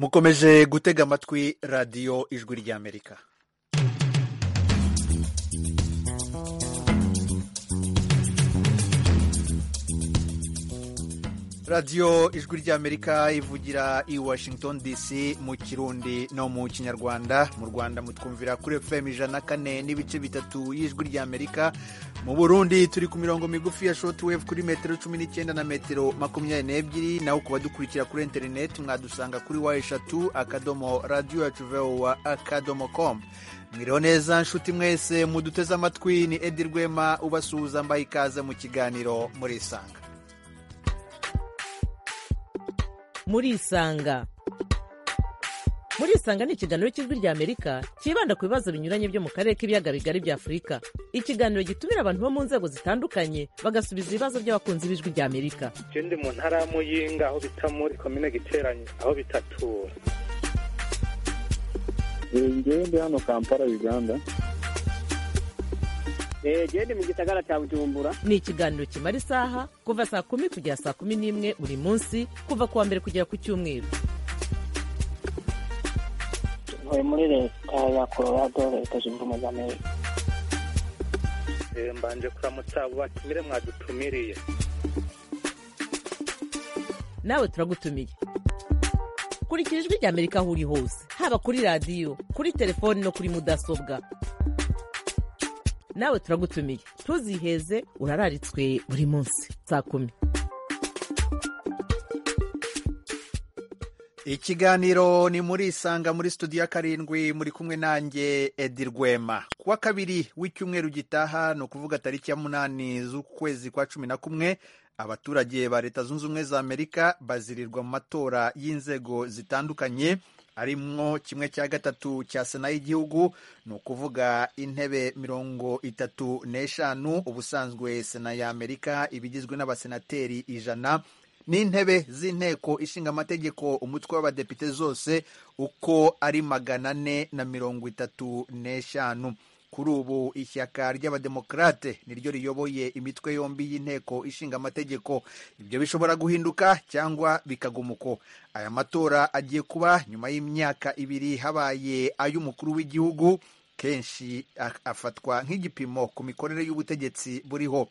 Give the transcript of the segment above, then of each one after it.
mukomeje gutega amatwi radiyo ijwi ry'amerika radiyo ijwi ry'amerika ivugira i washington dc mu kirundi no mu kinyarwanda mu rwanda mutwumvira kuri fm ijana na kane n'ibice bitatu y'ijwi ry'amerika mu burundi turi ku mirongo migufi ya shotwave kuri metero cumi n'icyenda na metero makumyabiri n'ebyiri naho ku badukurikira kuri interineti mwadusanga kuri wa eshatu akadomo radiyo yacu vowa akadomo komu mwiriho neza nshuti mwese muduteze amatwi ni edi rwema ubasuhuza mbaye ikaze mu kiganiro murisanga murisanga murisanga ni ikiganiro cy'ijwi rya amerika cyibanda ku bibazo binyuranye byo mu karere k'ibiyaga bigari bya afurika ikiganiro gitumira abantu bo mu nzego zitandukanye bagasubiza ibibazo by'abakunzi b'ijwi rya amerika je ndi mu ntara y'amuyinga aho bita muri komine giteranye aho bitatura ngewe ndi hano kampala uganda genda mu gisagara cya bujumbura ni ikiganiro kimara isaha kuva saa kumi kugera saa kumi n'imwe buri munsi kuva ku wa mbere kugera ku cyumweru tuvuye muri leta ya colorado leta zunze ubumwe za amerika Eh, mbanje kuramutsa abo batumire mwadutumiriye nawe turagutumiye kurikira ijwi rya amerika aho uri hose haba kuri radiyo kuri telefoni no kuri mudasobwa nawe turagutumiye ntuziheze urararitswe buri munsi saa kumi ikiganiro ni muri isanga muri studio ya karindwi muri kumwe nanjye edi rwema kuwa kabiri w'icyumweru gitaha ni ukuvuga tariki ya munani z'ukwezi kwa cumi na kumwe abaturage ba leta zunze ubumwe za amerika bazirirwa mu matora y'inzego zitandukanye arimwo kimwe cya gatatu cya sena y'igihugu ni ukuvuga intebe mirongo itatu n'eshanu ubusanzwe sena ya amerika iba igizwe n'abasenateri ijana n'intebe z'inteko ishinga amategeko umutwe w'abadepite zose uko ari magana ane na mirongo itatu n'eshanu kuri ubu ishyaka ry'abademokarate niryo riyoboye imitwe yombi y'inteko ishinga amategeko ibyo bishobora guhinduka cyangwa bikaguma uko aya matora agiye kuba nyuma y'imyaka ibiri habaye ay'umukuru w'igihugu kenshi a- afatwa nk'igipimo ku mikorere y'ubutegetsi buriho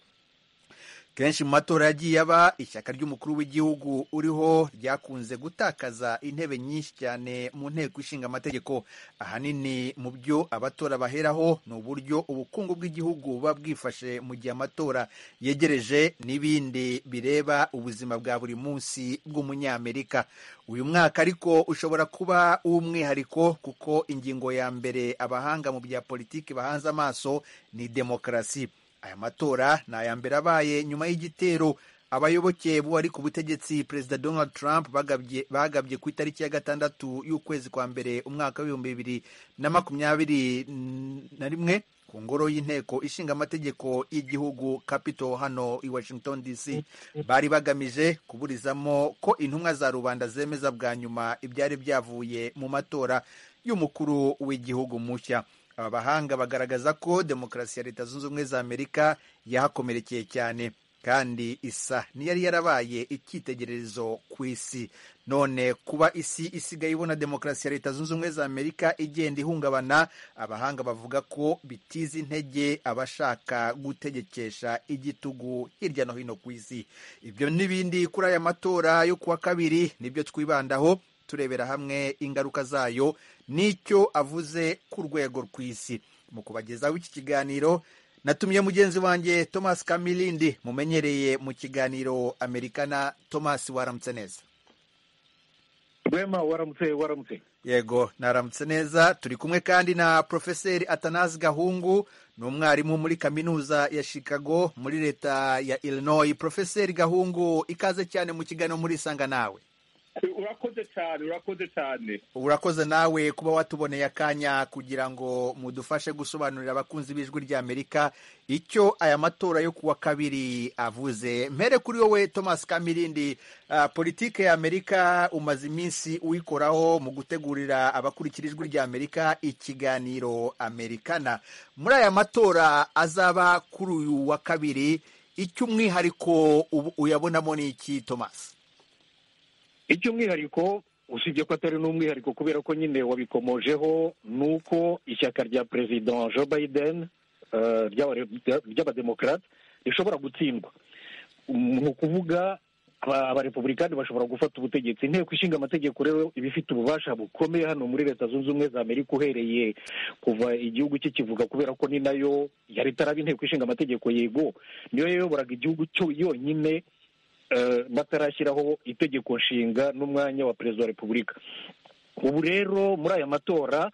kenshi mu matora yagiye aba ishyaka ry'umukuru w'igihugu uriho ryakunze gutakaza intebe nyinshi cyane mu nteko ishinga amategeko ahanini mu byo abatora baheraho ni uburyo ubukungu bw'igihugu buba bwifashe mu gihe amatora yegereje n'ibindi bireba ubuzima bwa buri munsi bw'umunyamerika uyu mwaka ariko ushobora kuba uw'umwihariko kuko ingingo ya mbere abahanga mu bya politiki bahanze amaso ni demokarasi aya matora ni aya mbere abaye nyuma y'igitero abayoboke bari ku butegetsi perezida donald trump bagabye bagabye ku itariki ya gatandatu y'ukwezi kwa mbere umwaka w'ibihumbi bibiri na makumyabiri na rimwe ku ngoro y'inteko ishinga amategeko y'igihugu capitol hano i washington dc bari bagamije kuburizamo ko intumwa za rubanda zemeza bwa nyuma ibyari byavuye mu matora y'umukuru w'igihugu mushya aba bahanga bagaragaza ko demokarasi ya leta zunze ubumwe za amerika yahakomerekeye cyane kandi isa niyari yarabaye icyitegererezo ku isi none kuba isi isigaye ibona demokarasi ya leta zunze ubumwe za amerika igenda ihungabana abahanga bavuga ko bitiza intege abashaka gutegekesha igitugu hirya no hino ku isi ibyo n'ibindi kuri aya matora yo kuwa kabiri nibyo twibandaho turebera hamwe ingaruka zayo n'icyo avuze ku rwego rw'isi mu kubagezaho iki kiganiro natumye mugenzi wanjye thomas kamilindi mumenyereye mu kiganiro amerikana thomas waramutse neza rwema waramutse waramutse yego naramutse neza turi kumwe kandi na porofeseri atanazi gahungu ni umwarimu muri kaminuza ya chicago muri leta ya illinois porofeseri gahungu ikaze cyane mu kiganiro muri isanga nawe urakoze cyane urakoze cyane urakoze nawe kuba watuboneye akanya kugira ngo mudufashe gusobanurira abakunzi b'ijwi rya amerika icyo aya matora yo kuwa kabiri avuze mpere kuri wowe thomas kamirindi uh, politike ya amerika umaze iminsi uyikoraho mu gutegurira abakurikira ijwi rya amerika ikiganiro amerikana muri aya matora azaba kuri uyu wa kabiri icy'umwihariko ubu- uyabonamo ni iki thomas icy'umwihariko usibye ko atari n'umwihariko kubera ko nyine wabikomojeho ni uko ishyaka rya perezida joe biden eh, ry'aba- rya- ry'abademokarate rishobora gutsindwa Mm, ni ukuvuga aba- abarepubulikani bashobora gufata ubutegetsi inteko ishinga amategeko rero iba ifite ububasha bukomeye hano muri leta zunze ubumwe za amerika uhereye kuva igihugu cye kivuga kubera ko ni nayo yari itaraba inteko ishinga amategeko yego niyo yayoboraga igihugu cyo yonyine eh, batarashyiraho itegeko nshinga n'umwanya wa perezida wa repubulika ubu rero muri aya matora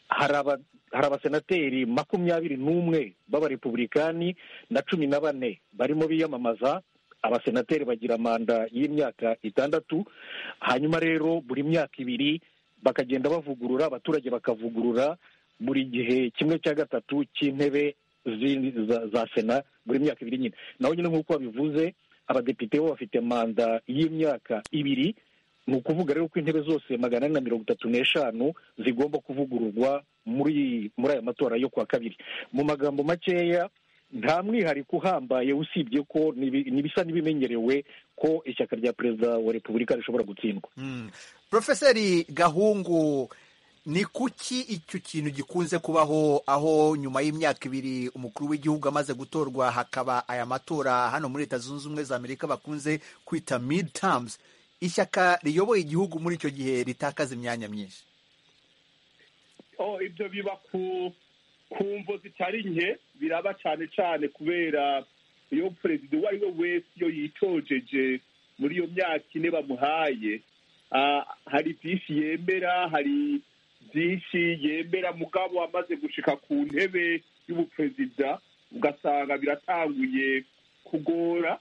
hari aba- hari abasenateri makumyabiri n'umwe b'abarepubulikani na cumi na bane barimo biyamamaza abasenateri bagira manda y'imyaka itandatu hanyuma rero buri myaka ibiri bakagenda bavugurura abaturage bakavugurura buri gihe kimwe cya gatatu cy'intebe zi- za- za sena buri myaka ibiri nyine naho nyine nk'uko babivuze abadepite bo bafite manda y'imyaka ibiri ni ukuvuga rero ko intebe zose magana ane na mirongo itatu n'eshanu zigomba kuvugururwa muri muri aya matora yo kuwa kabiri mu magambo makeya nta mwihariko uhambaye usibye ko nibi- nibisa n'ibimenyerewe ko ishyaka rya perezida wa repubulika rishobora gutsindwa Mm. Profeseri Gahungu ni kuki icyo kintu gikunze kubaho aho nyuma y'imyaka ibiri umukuru w'igihugu amaze gutorwa hakaba aya matora hano muri leta zunze ubumwe za amerika bakunze kwita mid terms ishyaka riyoboye igihugu muri icyo gihe ritakaza imyanya myinshi oh ibyo biba ku ku mvo zitari nke biraba cyane cyane kubera iyo perezida uwo ari we wese iyo yitojeje muri iyo myaka ine bamuhaye ah, hari byinshi yemera hari byinshi yemera mugabo amaze gushika ku ntebe y'ubuperezida ugasanga biratanguye kugora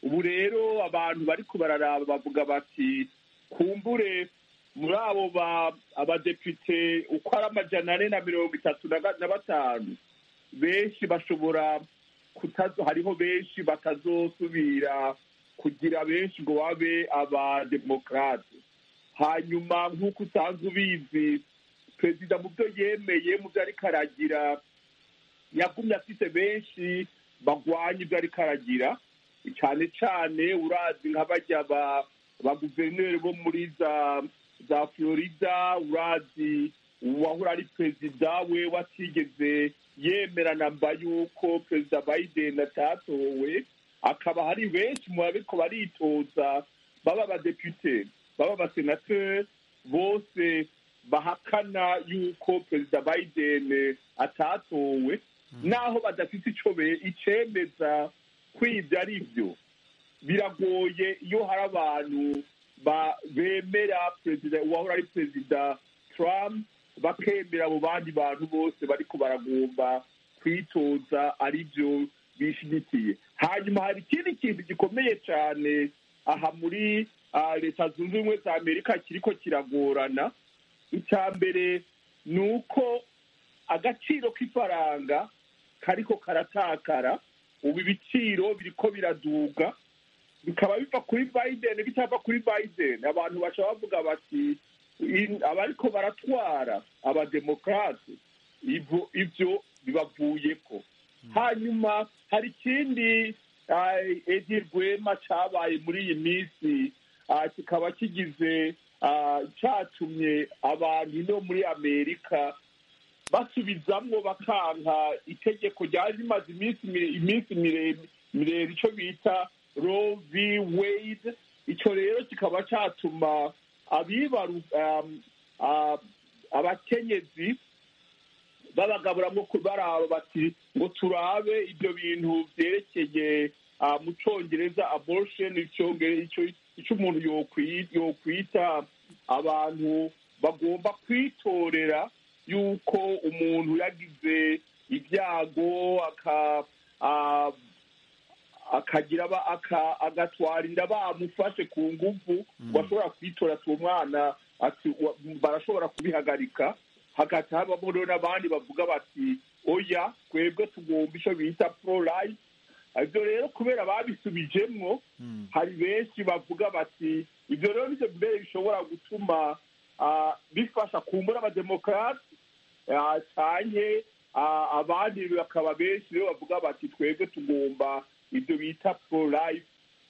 ubu rero abantu bari kubararaba bavuga bati kumbure muri abo ba- abadepite uko ari amajana ane na mirongo itatu na ga- na batanu benshi bashobora kutazo hariho benshi batazosubira kugira benshi ngo babe abademokarate hanyuma nk'uko usanzwe ubizi perezida mu byo yemeye mu byo ariko aragira yagumye afite benshi bagwanya ibyo ariko aragira cyane cyane urazi nka bajya ba- ba guverineri bo muri za za florida urazi uwahora ari perezida we watigeze yemera namba y'uko perezida biden atatowe akaba hari benshi mu babiko baritoza baba abadepite baba abasenateri bose bahakana y'uko perezida biden atatowe naho badafite icyo be- icemeza ko ibyo ari byo biragoye iyo hari abantu ba- bemera perezida uwahora ari perezida trump bakemera abo bandi bantu bose bariko baragomba kwitoza ari byo bishyigikiye hanyuma hari ikindi kintu gikomeye cyane aha muri ah, leta zunze ubumwe za amerika kiriko kiragorana icya mbere ni uko agaciro k'ifaranga kariko karatakara ubu ibiciro biriko biraduga bikaba biva kuri biden bitava kuri biden abantu baca bavuga bati "In- abariko baratwara abademokarate ibyo ibyo bibavuyeko hanyuma hari ikindi edi rwema cabaye muri iyi minsi ah, kikaba kigize ah, catumye abantu ino muri amerika basubizamwo bakanka itegeko ryari rimaze iminsi mire- iminsi mire- miremire icyo bita roe v wade icyo rero kikaba cyatuma abibaru um, ah, abakenyezi babagaburamo baraba bati ngo turabe ibyo bintu byerekeye ah, mu cyongereza abortion icyongere- icyo- icyo umuntu yokwi- yokwita abantu bagomba kwitorera yuko umuntu yagize ibyago aka ah, akagira aba- aka- agatwara inda bamufashe ku nguvu ngo ashobora kwitora ati uwo mwana ati wa- barashobora kubihagarika hagati habamo rero n'abandi bavuga bati oya twebwe tugomba icyo bita pro life ibyo rero kubera babisubijemwo hari benshi bavuga bati ibyo rero nibyo mbere bishobora gutuma ah, bifasha kumbura abademokarate cyane abandi bakaba benshi rero bavuga bati twebwe tugomba ibyo bita pro life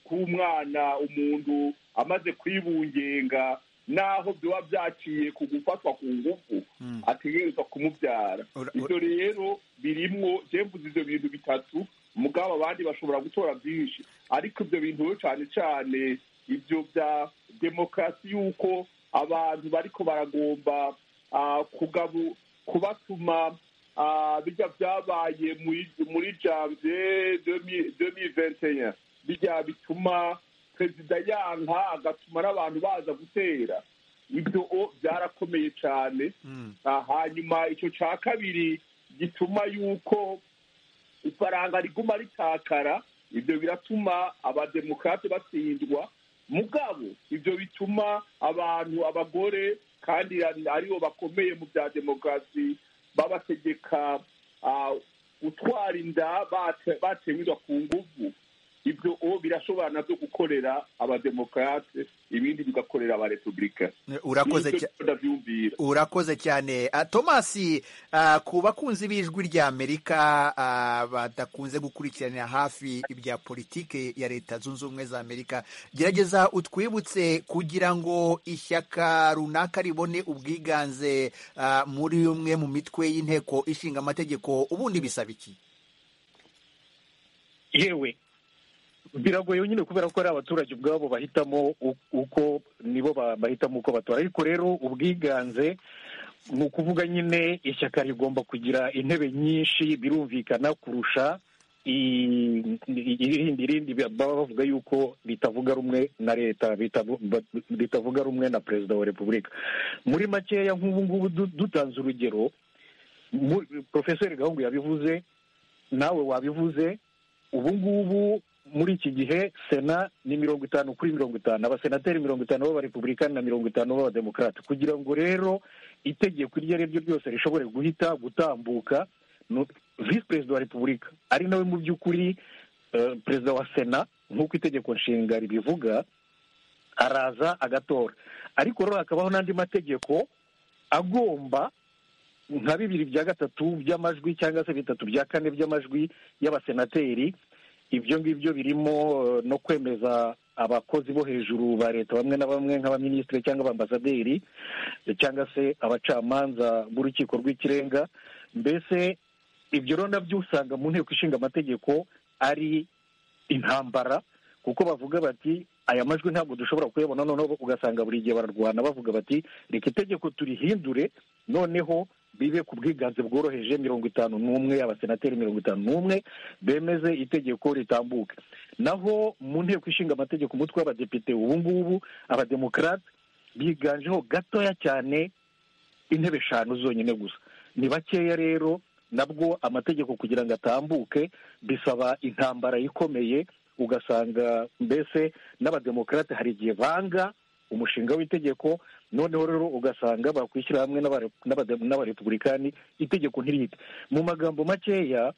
k'umwana umuntu amaze kwibungenga naho biba byaciye ku gufatwa ku ngufu ategerezwa kumubyara Ura- ura- ibyo rero birimwo jembuze ibyo bintu bitatu mugabo abandi bashobora gutora byinshi ariko ibyo bintu rero cyane cyane ibyo bya demokarasi y'uko abantu bariko baragomba ah, kugabu kubatuma ah, bijya byabaye muri- muri janvier 2021 bijya bituma perezida yanka agatuma n'abantu baza gutera ibyo o- byarakomeye cyane Mm. Ah, hanyuma icyo cya kabiri gituma yuko ifaranga riguma ritakara ibyo biratuma abademokarate batsindwa mugabo ibyo bituma abantu abagore kandi aribo bakomeye mu bya demokarasi babategeka ah, gutwara inda bate- batewirwa ku nguvu ibyo o birashobora nabyo gukorera abademokarate ibindi bigakorera abarepublikani urakoze cya- ndabyumvira urakoze cyane Ah, thomas ah, ku bakunzi b'ijwi rya amerika ah, badakunze gukurikiranira hafi ibya politiki ya leta zunze ubumwe za amerika gerageza utwibutse kugira ngo ishyaka runaka ribone ubwiganze ah, muri umwe mu mitwe y'inteko ishinga amategeko ubundi bisaba iki yewe biragoye nyine kubera ko ari abaturage ubwabo bahitamo u- uko nibo ba- bahitamo uko batora ariko rero ubwiganze ni ukuvuga nyine ishyaka rigomba kugira intebe nyinshi birumvikana kurusha i- i- irindi irindi baba bavuga yuko ritavuga rumwe na leta ritavu- ba- ritavuga rumwe na perezida wa repubulika muri makeya nk'ubu ngubu du- dutanze urugero mu- profeseri gahungu yabivuze nawe wabivuze ubu ngubu muri iki gihe sena ni mirongo itanu kuri mirongo itanu abasenateri mirongo itanu b'abarepublikani na mirongo itanu b'abademokarate kugira ngo rero itegeko iryo ari ryo ryose rishobore guhita gutambuka no- visi perezida wa repubulika ari nawe mu by'ukuri eh, perezida wa sena nk'uko itegeko nshinga ribivuga araza agatora ariko rero hakabaho n'andi mategeko agomba nka bibiri bya gatatu by'amajwi cyangwa se bitatu bya kane by'amajwi y'abasenateri ibyo ngibyo birimo eh, no kwemeza abakozi bo hejuru ba leta bamwe na bamwe nk'abaminisitiri cyangwa abambasaderi eh, cyangwa se abacamanza b'urukiko rw'ikirenga mbese ibyo rero nabyo usanga mu nteko ishinga amategeko ari intambara kuko bavuga bati aya majwi ntabwo dushobora kuyabona noneho ugasanga buri gihe bararwana bavuga bati reka itegeko turihindure noneho bibe ku bwiganze bworoheje mirongo itanu n'umwe abasenateri mirongo itanu n'umwe bemeze itegeko ritambuke naho mu nteko ishinga amategeko umutwe w'abadepite ubu ngubu abademokarate biganjeho gatoya cyane intebe eshanu zonyine gusa ni bakeya rero nabwo amategeko kugira ngo atambuke bisaba intambara ikomeye ugasanga mbese n'abademokarate hari igihe banga umushinga w'itegeko noneho rero ugasanga bakwishyira hamwe n'abare- n'abade- n'abarepublikani itegeko ntirihite mu magambo makeya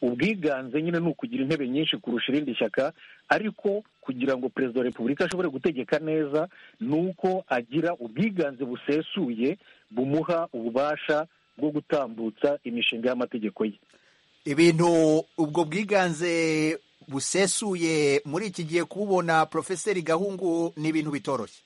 ubwiganze nyine ni ukugira intebe nyinshi kurusha irindi shyaka ariko kugira ngo perezida wa repubulika ashobore gutegeka neza ni uko agira ubwiganze busesuye bumuha ububasha bwo gutambutsa imishinga y'amategeko ye ibintu ubwo bwiganze busesuye muri iki gihe kububona profeseri gahungu ni ibintu bitoroshye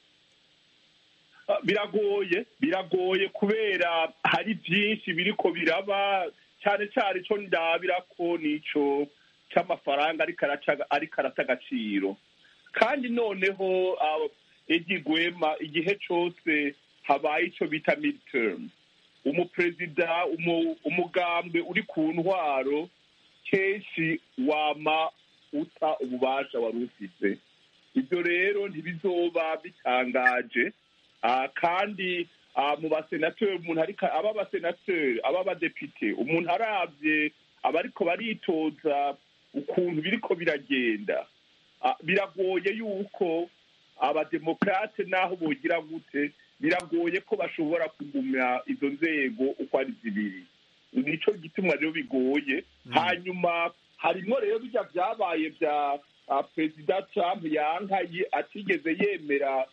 Ah, biragoye biragoye kubera hari byinshi biriko biraba cyane cyane icyo ndabira ko nico cy'amafaranga ariko araca- ariko arata agaciro kandi noneho ah, igigwema igihe cyose habaye icyo bita midterm umuperezida umu- umugambwe uri ku ntwaro kenshi wama uta ububasha wari ufite ibyo rero ntibizoba bitangaje Ah, kandi ah, mu basenateri umuntu ariko aba abasenateri aba abadepite umuntu arabye abariko baritoza ukuntu biriko biragenda Ah, biragoye yuko abademokarate naho bogira gute biragoye ko bashobora kugumya izo nzego uko ari zibiri nicyo gituma rero bigoye hanyuma harimo rero bijya byabaye bya ah, perezida trump yanka ye- atigeze yemera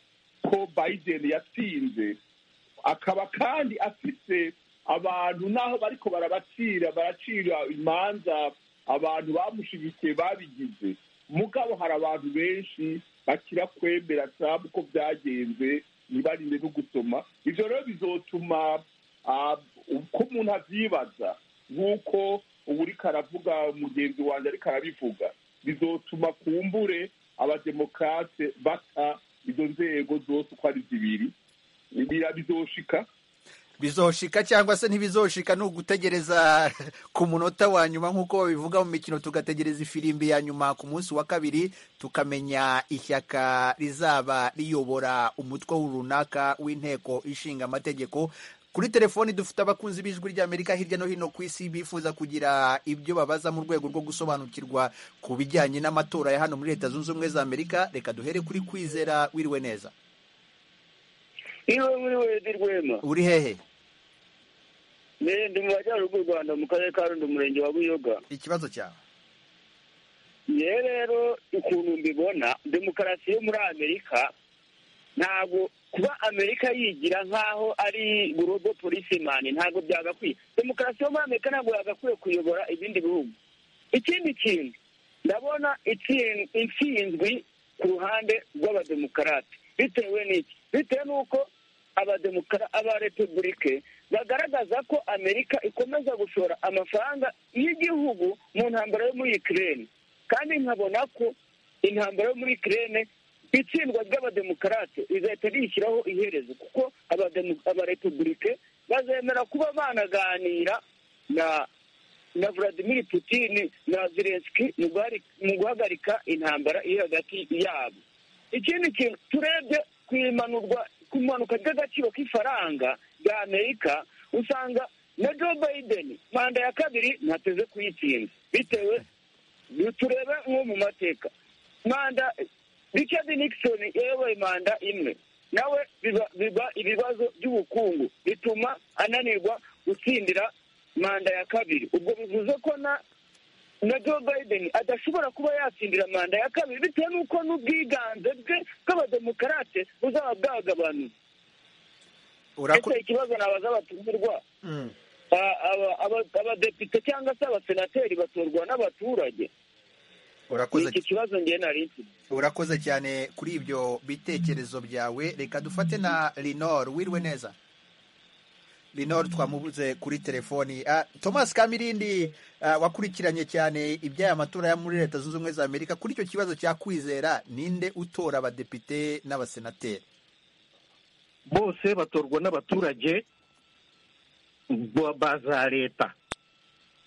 ko biden yatsinze akaba kandi afite abantu n'aho bariko barabacira baracira imanza abantu bamushigikiye babigize mugabo hari abantu benshi bakira kwemera trump ko byagenze ntibarinde no gusoma ibyo rero bizotuma ah, uko umuntu avyibaza nk'uko ubu ariko aravuga mugenzi wanjye ariko arabivuga bizotuma kumbure abademokarate bata izo nzego zose uko ari zibiri bira bizoshika bizoshika cyangwa se ntibizoshika ni ugutegereza ku munota wa nyuma nk'uko babivuga mu mikino tugategereza ifirimbi ya nyuma ku munsi wa kabiri tukamenya ishyaka rizaba riyobora umutwe runaka w'inteko ishinga amategeko kuri telefoni dufite abakunzi b'ijwi ry'amerika hirya no hino ku isi bifuza kugira ibyo babaza mu rwego rwo gusobanukirwa ku bijyanye n'amatora ya hano muri leta zunze ubumwe za amerika reka duhere kuri kwizera wiriwe neza iwe muri wedi rwema uri hehe mbere ndi mu majyaruguru rwanda mu karere ka rundi umurenge wa buyoga ikibazo cyawe yewe rero ukuntu mbibona demokarasi yo muri amerika ntabwo kuba amerika yigira nk'aho ari gurobo polisimani ntabwo byagakwiye demokarasi yo muri amerika ntabwo yagakwiye kuyobora ibindi bihugu ikindi kintu ndabona itsin- intsinzwi ku ruhande rw'abademokarate bitewe n'iki bitewe n'uko abademokara abarepubulike bagaragaza ko amerika ikomeza gushora amafaranga y'igihugu mu ntambara yo muri ikirere kandi nkabona ko intambara yo muri ikirere itsindwa ry'abademokarate rizahita rishyiraho iherezo kuko abademo- abarepubulike bazemera kuba banaganira na na Vladimir Putin na Zelensky mu guhari- mu guhagarika intambara iri hagati yabo ikindi kintu turebye ku imanurwa ku imanuka ry'agaciro k'ifaranga rya amerika usanga na joe biden manda ya kabiri ntateze kuyitsinda bitewe turebe nko mu mateka manda richard nixon yayoboye manda imwe nawe biba biba ibibazo by'ubukungu bituma ananirwa gutsindira manda ya kabiri ubwo bivuze ko na na joe biden adashobora kuba yatsindira manda ya kabiri bitewe n'uko n'ubwiganze bwe bw'abademokarate buzaba bwagabanutse Uraku- ese ikibazo nabaza abatumirwa Mm. a- aba- aba- abadepite cyangwa se abasenateri batorwa n'abaturage urakoze iki kibazo njye nari mfite urakoze cyane kuri ibyo bitekerezo byawe reka dufate na linor wiriwe neza linor twamubuze kuri telefoni Ah, thomas kamirindi ah, wakurikiranye cyane iby'aya matora yo muri leta zunze ubumwe za amerika kuri icyo kibazo cya kwizera ninde utora abadepite n'abasenateri bose batorwa n'abaturage ba- ba za leta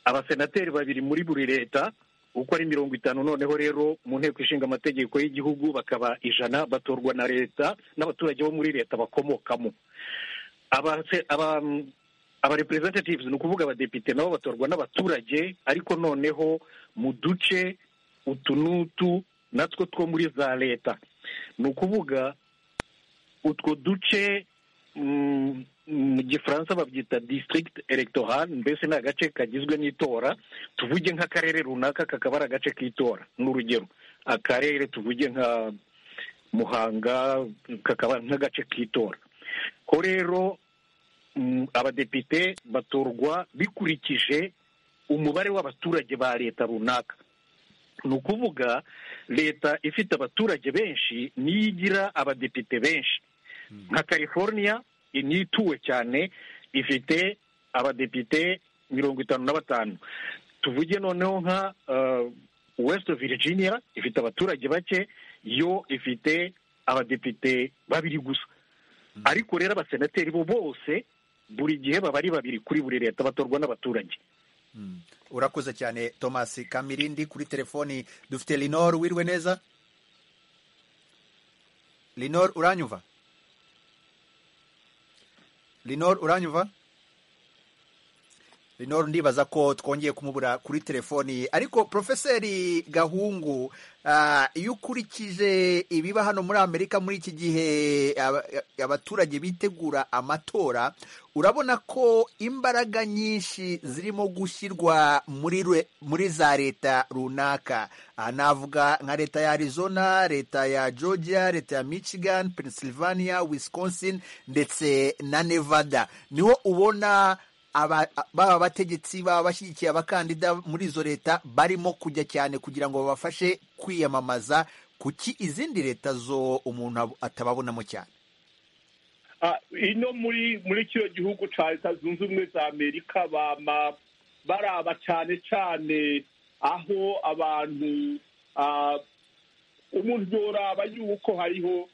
abasenateri babiri muri buri leta uko ari mirongo itanu noneho rero mu nteko ishinga amategeko y'igihugu bakaba ijana batorwa na leta n'abaturage bo muri leta bakomokamo abase- aba- aba representatives ni ukuvuga abadepite nabo batorwa n'abaturage ariko noneho mu duce utu n'utu natwo two muri za leta ni ukuvuga utwo duce mm, mu gifaransa babyita district electoral mbese ni agace kagizwe n'itora tuvuge nk'akarere runaka kakaba ari agace k'itora n'urugero akarere tuvuge nka muhanga kakaba nk'agace k'itora ko rero mm, abadepite batorwa bikurikije umubare w'abaturage ba leta runaka ni ukuvuga leta ifite abaturage benshi niyo igira abadepite benshi nka california niyo ituwe cyane ifite abadepite mirongo itanu na batanu tuvuge noneho nka uh, west virginia ifite abaturage bake yo ifite abadepite babiri gusa ariko rero abasenateri bo bose buri gihe baba ari babiri kuri buri leta batorwa n'abaturage Mm. urakoze cyane thomas kamirindi kuri telefoni dufite linor wiriwe neza linor uranyumva linor uranyumva linor ndibaza ko twongeye kumubura kuri telefoni ariko profeseri gahungu ah, iyo ukurikije ibiba hano muri amerika muri iki gihe aba- abaturage bitegura amatora urabona ko imbaraga nyinshi zirimo gushyirwa muri re- muri za leta runaka Aha navuga nka leta ya arizona leta ya georgia leta ya michigan pennsylvania wisconsin ndetse na nevada niho ubona aba- baba bategetsi baba bashyigikiye abakandida muri izo leta barimo kujya cyane kugira ngo babafashe kwiyamamaza kuki izindi leta zo umuntu ab- atababonamo cyane Ah, ino muri muri kino gihugu cya leta zunze ubumwe za amerika bama baraba cyane cyane aho abantu ah, umuntu yoraba yuko hariho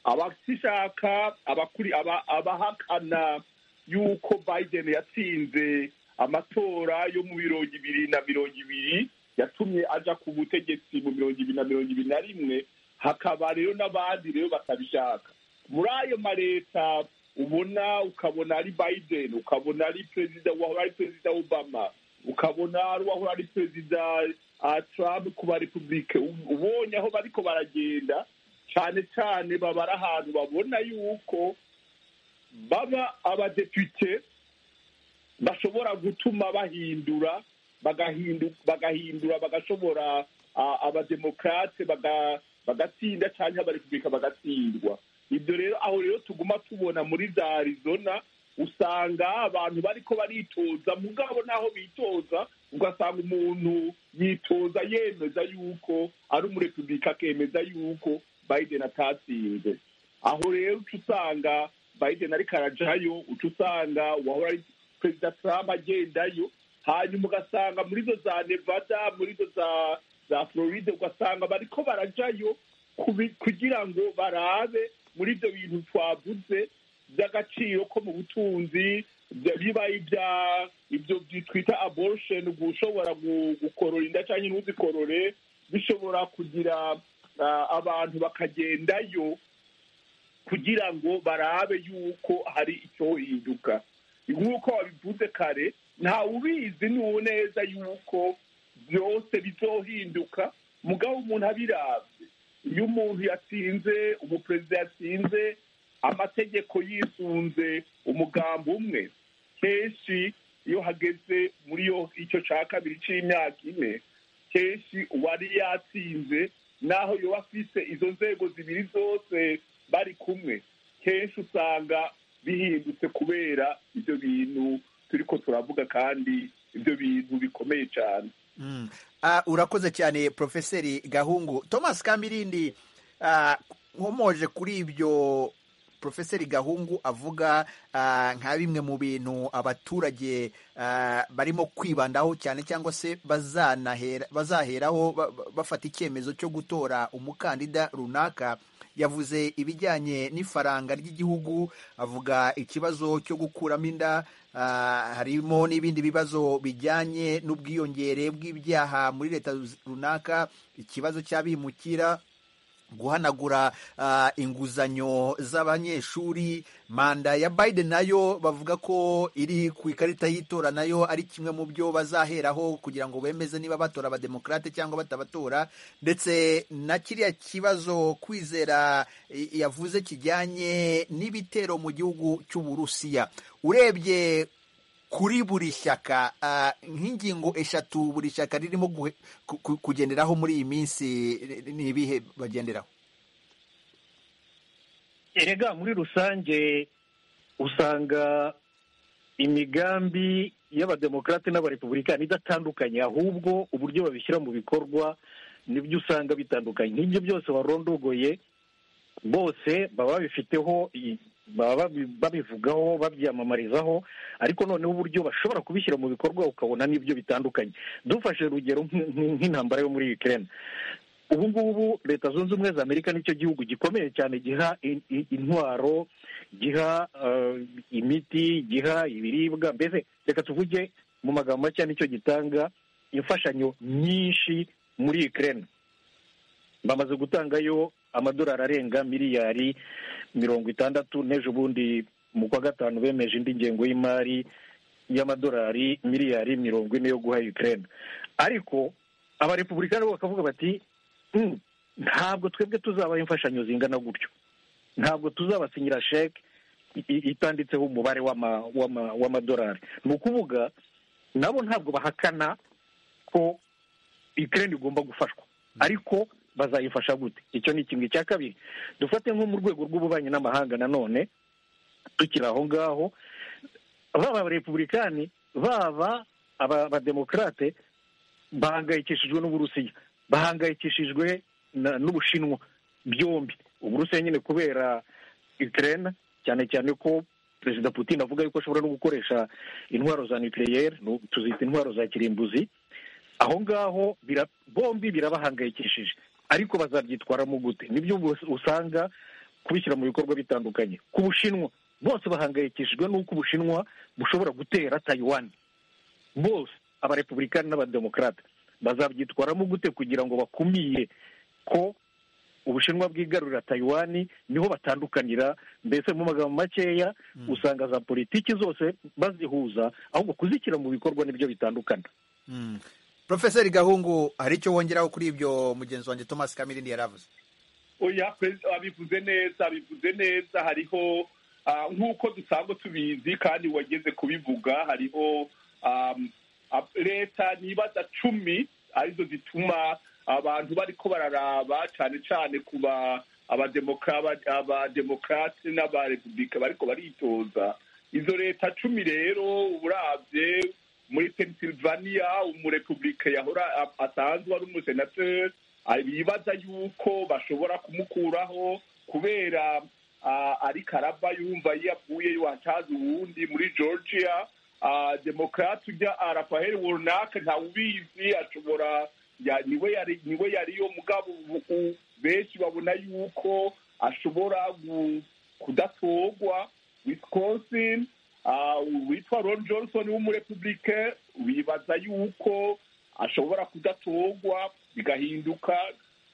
abashishaka abakuri aba- abahakana yuko biden yatsinze amatora yo mu mirongo ibiri na mirongo ibiri yatumye aja ku butegetsi mu mirongo ibiri na mirongo ibiri na rimwe hakaba rero n'abandi rero batabishaka muri ayo maleta ubona ukabona ari biden ukabona ari perezida wahora ari perezida obama ukabona ari uwahora ari perezida ah, trump ku ba republike U- ubonye aho bariko baragenda cyane cyane baba ari ahantu babona yuko baba abadepite bashobora gutuma bahindura bagahindu- bagahindura bagashobora ah, abademokrate baga- bagatsinda cyangwa abarepublika bagatsindwa ibyo rero aho rero tuguma tubona muri za arizona usanga abantu bariko baritoza mugabo n'aho bitoza ugasanga umuntu yitoza yemeza yuko ari umurepublika akemeza yuko biden atatsinze aho rero uca usanga biden ariko arajayo uca usanga uwahora ari perezida trump agendayo hanyuma ugasanga muri zo za nevada muri zo za za floride ugasanga bariko barajayo kubi- kugira ngo barabe muri ibyo bintu twavuze by'agaciro ko mu butunzi bya- biba ibya ibyo twita abortion gushobora gu- gukorora inda cyangwa ntuzikorore bishobora kugira ah, abantu bakagendayo kugira ngo barabe yuko hari icyohinduka nk'uko wabivuze kare ntawe ubizi n'uwo neza yuko byose bizohinduka mugabo umuntu abirabye iyo umuntu yatsinze umuperezida yatsinze amategeko yisunze umugambi umwe kenshi iyo hageze muri yo icyo cya kabiri cy'imyaka ine kenshi uwari yatsinze naho yoba afise izo nzego zibiri zose bari kumwe kenshi usanga bihindutse kubera ibyo bintu turiko turavuga kandi ibyo bintu bikomeye cyane Mm. Ah, urakoze cyane profeseri gahungu thomas kambirindi ah, nkomoje kuri ibyo profeseri gahungu avuga ah, nka bimwe mu bintu abaturage ah, barimo kwibandaho cyane cyangwa se bazanahera- bazaheraho ba- ba- bafata icyemezo cyo gutora umukandida runaka yavuze ibijyanye n'ifaranga ry'igihugu avuga ikibazo cyo gukuramo inda ah, harimo n'ibindi bibazo bijyanye n'ubwiyongere bw'ibyaha muri leta runaka ikibazo cy'abimukira guhanagura ah, inguzanyo z'abanyeshuri manda ya biden nayo bavuga ko iri ku ikarita y'itora nayo ari kimwe mu byo bazaheraho kugira ngo bemeze niba batora abademokarate cyangwa batabatora ndetse na kiriya kibazo kwizera i- yavuze kijyanye n'ibitero mu gihugu cy'uburusiya urebye kuri buri shyaka ah, nk'ingingo eshatu buri shyaka ririmo guhe- ku- ku- kugenderaho muri iyi minsi ni- ni ibihe bagenderaho erega muri rusange usanga imigambi y'abademokarate n'abarepublikani idatandukanye ahubwo uburyo babishyira mu bikorwa nibyo usanga bitandukanye nk'ibyo byose warondogoye bose baba babifiteho i- baba babi- babivugaho babyamamarizaho ariko noneho uburyo bashobora kubishyira mu bikorwa ukabona n'ibyo bitandukanye dufashe urugero nk'in- nk'in- nk'intambara yo muri Ukraine ubu ngubu leta zunze ubumwe za amerika nicyo gihugu gikomeye cyane giha in- in- intwaro giha eh, imiti giha ibiribwa mbese reka tuvuge mu magambo make nicyo gitanga imfashanyo nyinshi muri Ukraine bamaze gutangayo amadolari arenga miliyari mirongo itandatu n'ejo bundi mu kwa gatanu bemeje indi ngengo y'imari y'amadolari miliyari mirongo ine yo guha Ukraine ariko abarepublikani bo bakavuga bati "Mm, ntabwo twebwe tuzabaha imfashanyo zingana gutyo ntabwo tuzabasinyira sheke i- i- itanditseho umubare w'ama- w'ama- w'amadolari ni ukuvuga nabo ntabwo bahakana ko ikirere igomba gufashwa ariko bazayifasha gute icyo ni kimwe cya kabiri dufate nko mu rwego rw'ububanyi n'amahanga nanone tukiri aho ngaho baba abarepubulikani baba aba- abademokarate bahangayikishijwe n'uburusiya bahangayikishijwe na- n'ubushinwa byombi uburusiya nyine kubera Ukraine cyane cyane ko perezida putin avuga yuko ashobora no gukoresha intwaro za nucleaire nu- tuzita intwaro za kirimbuzi aho ngaho bira- bombi birabahangayikishije ariko bazabyitwaramo gute nibyo ubwo usanga kubishyira mu bikorwa bitandukanye ku bushinwa bose bahangayikishijwe n'uko ubushinwa bushobora gutera tayiwani bose abarepublikani n'abademokarate bazabyitwaramo gute kugira ngo bakumire ko ubushinwa bwigarurira tayiwani niho batandukanira mbese mu magambo makeya usanga za politiki zose bazihuza ahubwo kuzishyira mu bikorwa nibyo bitandukana Mm. Profeseri Gahungu hari icyo wongeraho kuri ibyo mugenzi wanjye Thomas Kamirindi yaravuze oya perezida abivuze neza abivuze neza hariho ah, nk'uko dusanzwe tubizi kandi wageze kubivuga hariho am, ab- leta nibaza cumi arizo zituma abantu bariko bararaba cyane cyane ku ba- abademokra- aba- abademokarate n'abarepublika bariko baritoza izo leta cumi rero uburabye muri pennsylvania umurepublika yahora a- asanzwe ari umusenateri bibaza yuko bashobora kumukuraho kubera ah, ari karaba yumva yavuyeyo hatazi uwundi muri georgia Ah, demokrate ujya arapaheri runaka ntawubizi ashobora ya- niwe yari niwe yariyo mugabo ubu- u- benshi babona yuko ashobora gu- kudatorwa wisconsin ah, uwitwa ron johnson w'umurepublike bibaza yuko ashobora kudatorwa bigahinduka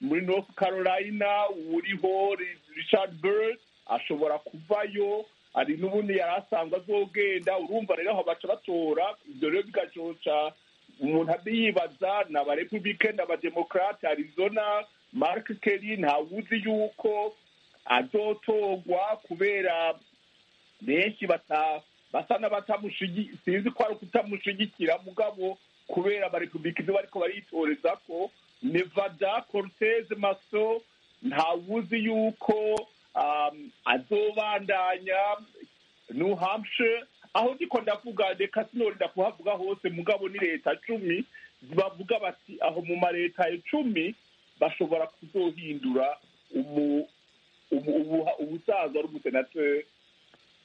muri north carolina uriho Ri- richard bird ashobora kuvayo hari n'ubundi yari asanzwe azogenda urumva rero aho baca batora ibyo rero bigacoca umuntu adiyibaza ni abarepublike ni abademokarate arizona mark kelly ntawuzi yuko azotorwa kubera benshi bata basa n'abatamushigi sinzi ko ari ukutamushigikira mugabo kubera abarepublika ibyo bariko baritoreza ko nevada cortez maso ntawuzi yuko um, azobandanya new hampshire aho ndiko ndavuga reka sinorinda kuhavuga hose mugabo ni leta cumi bavuga bati aho mu maleta icumi bashobora kuzohindura umu- umu- ubuha- ubusaza ari umusenateri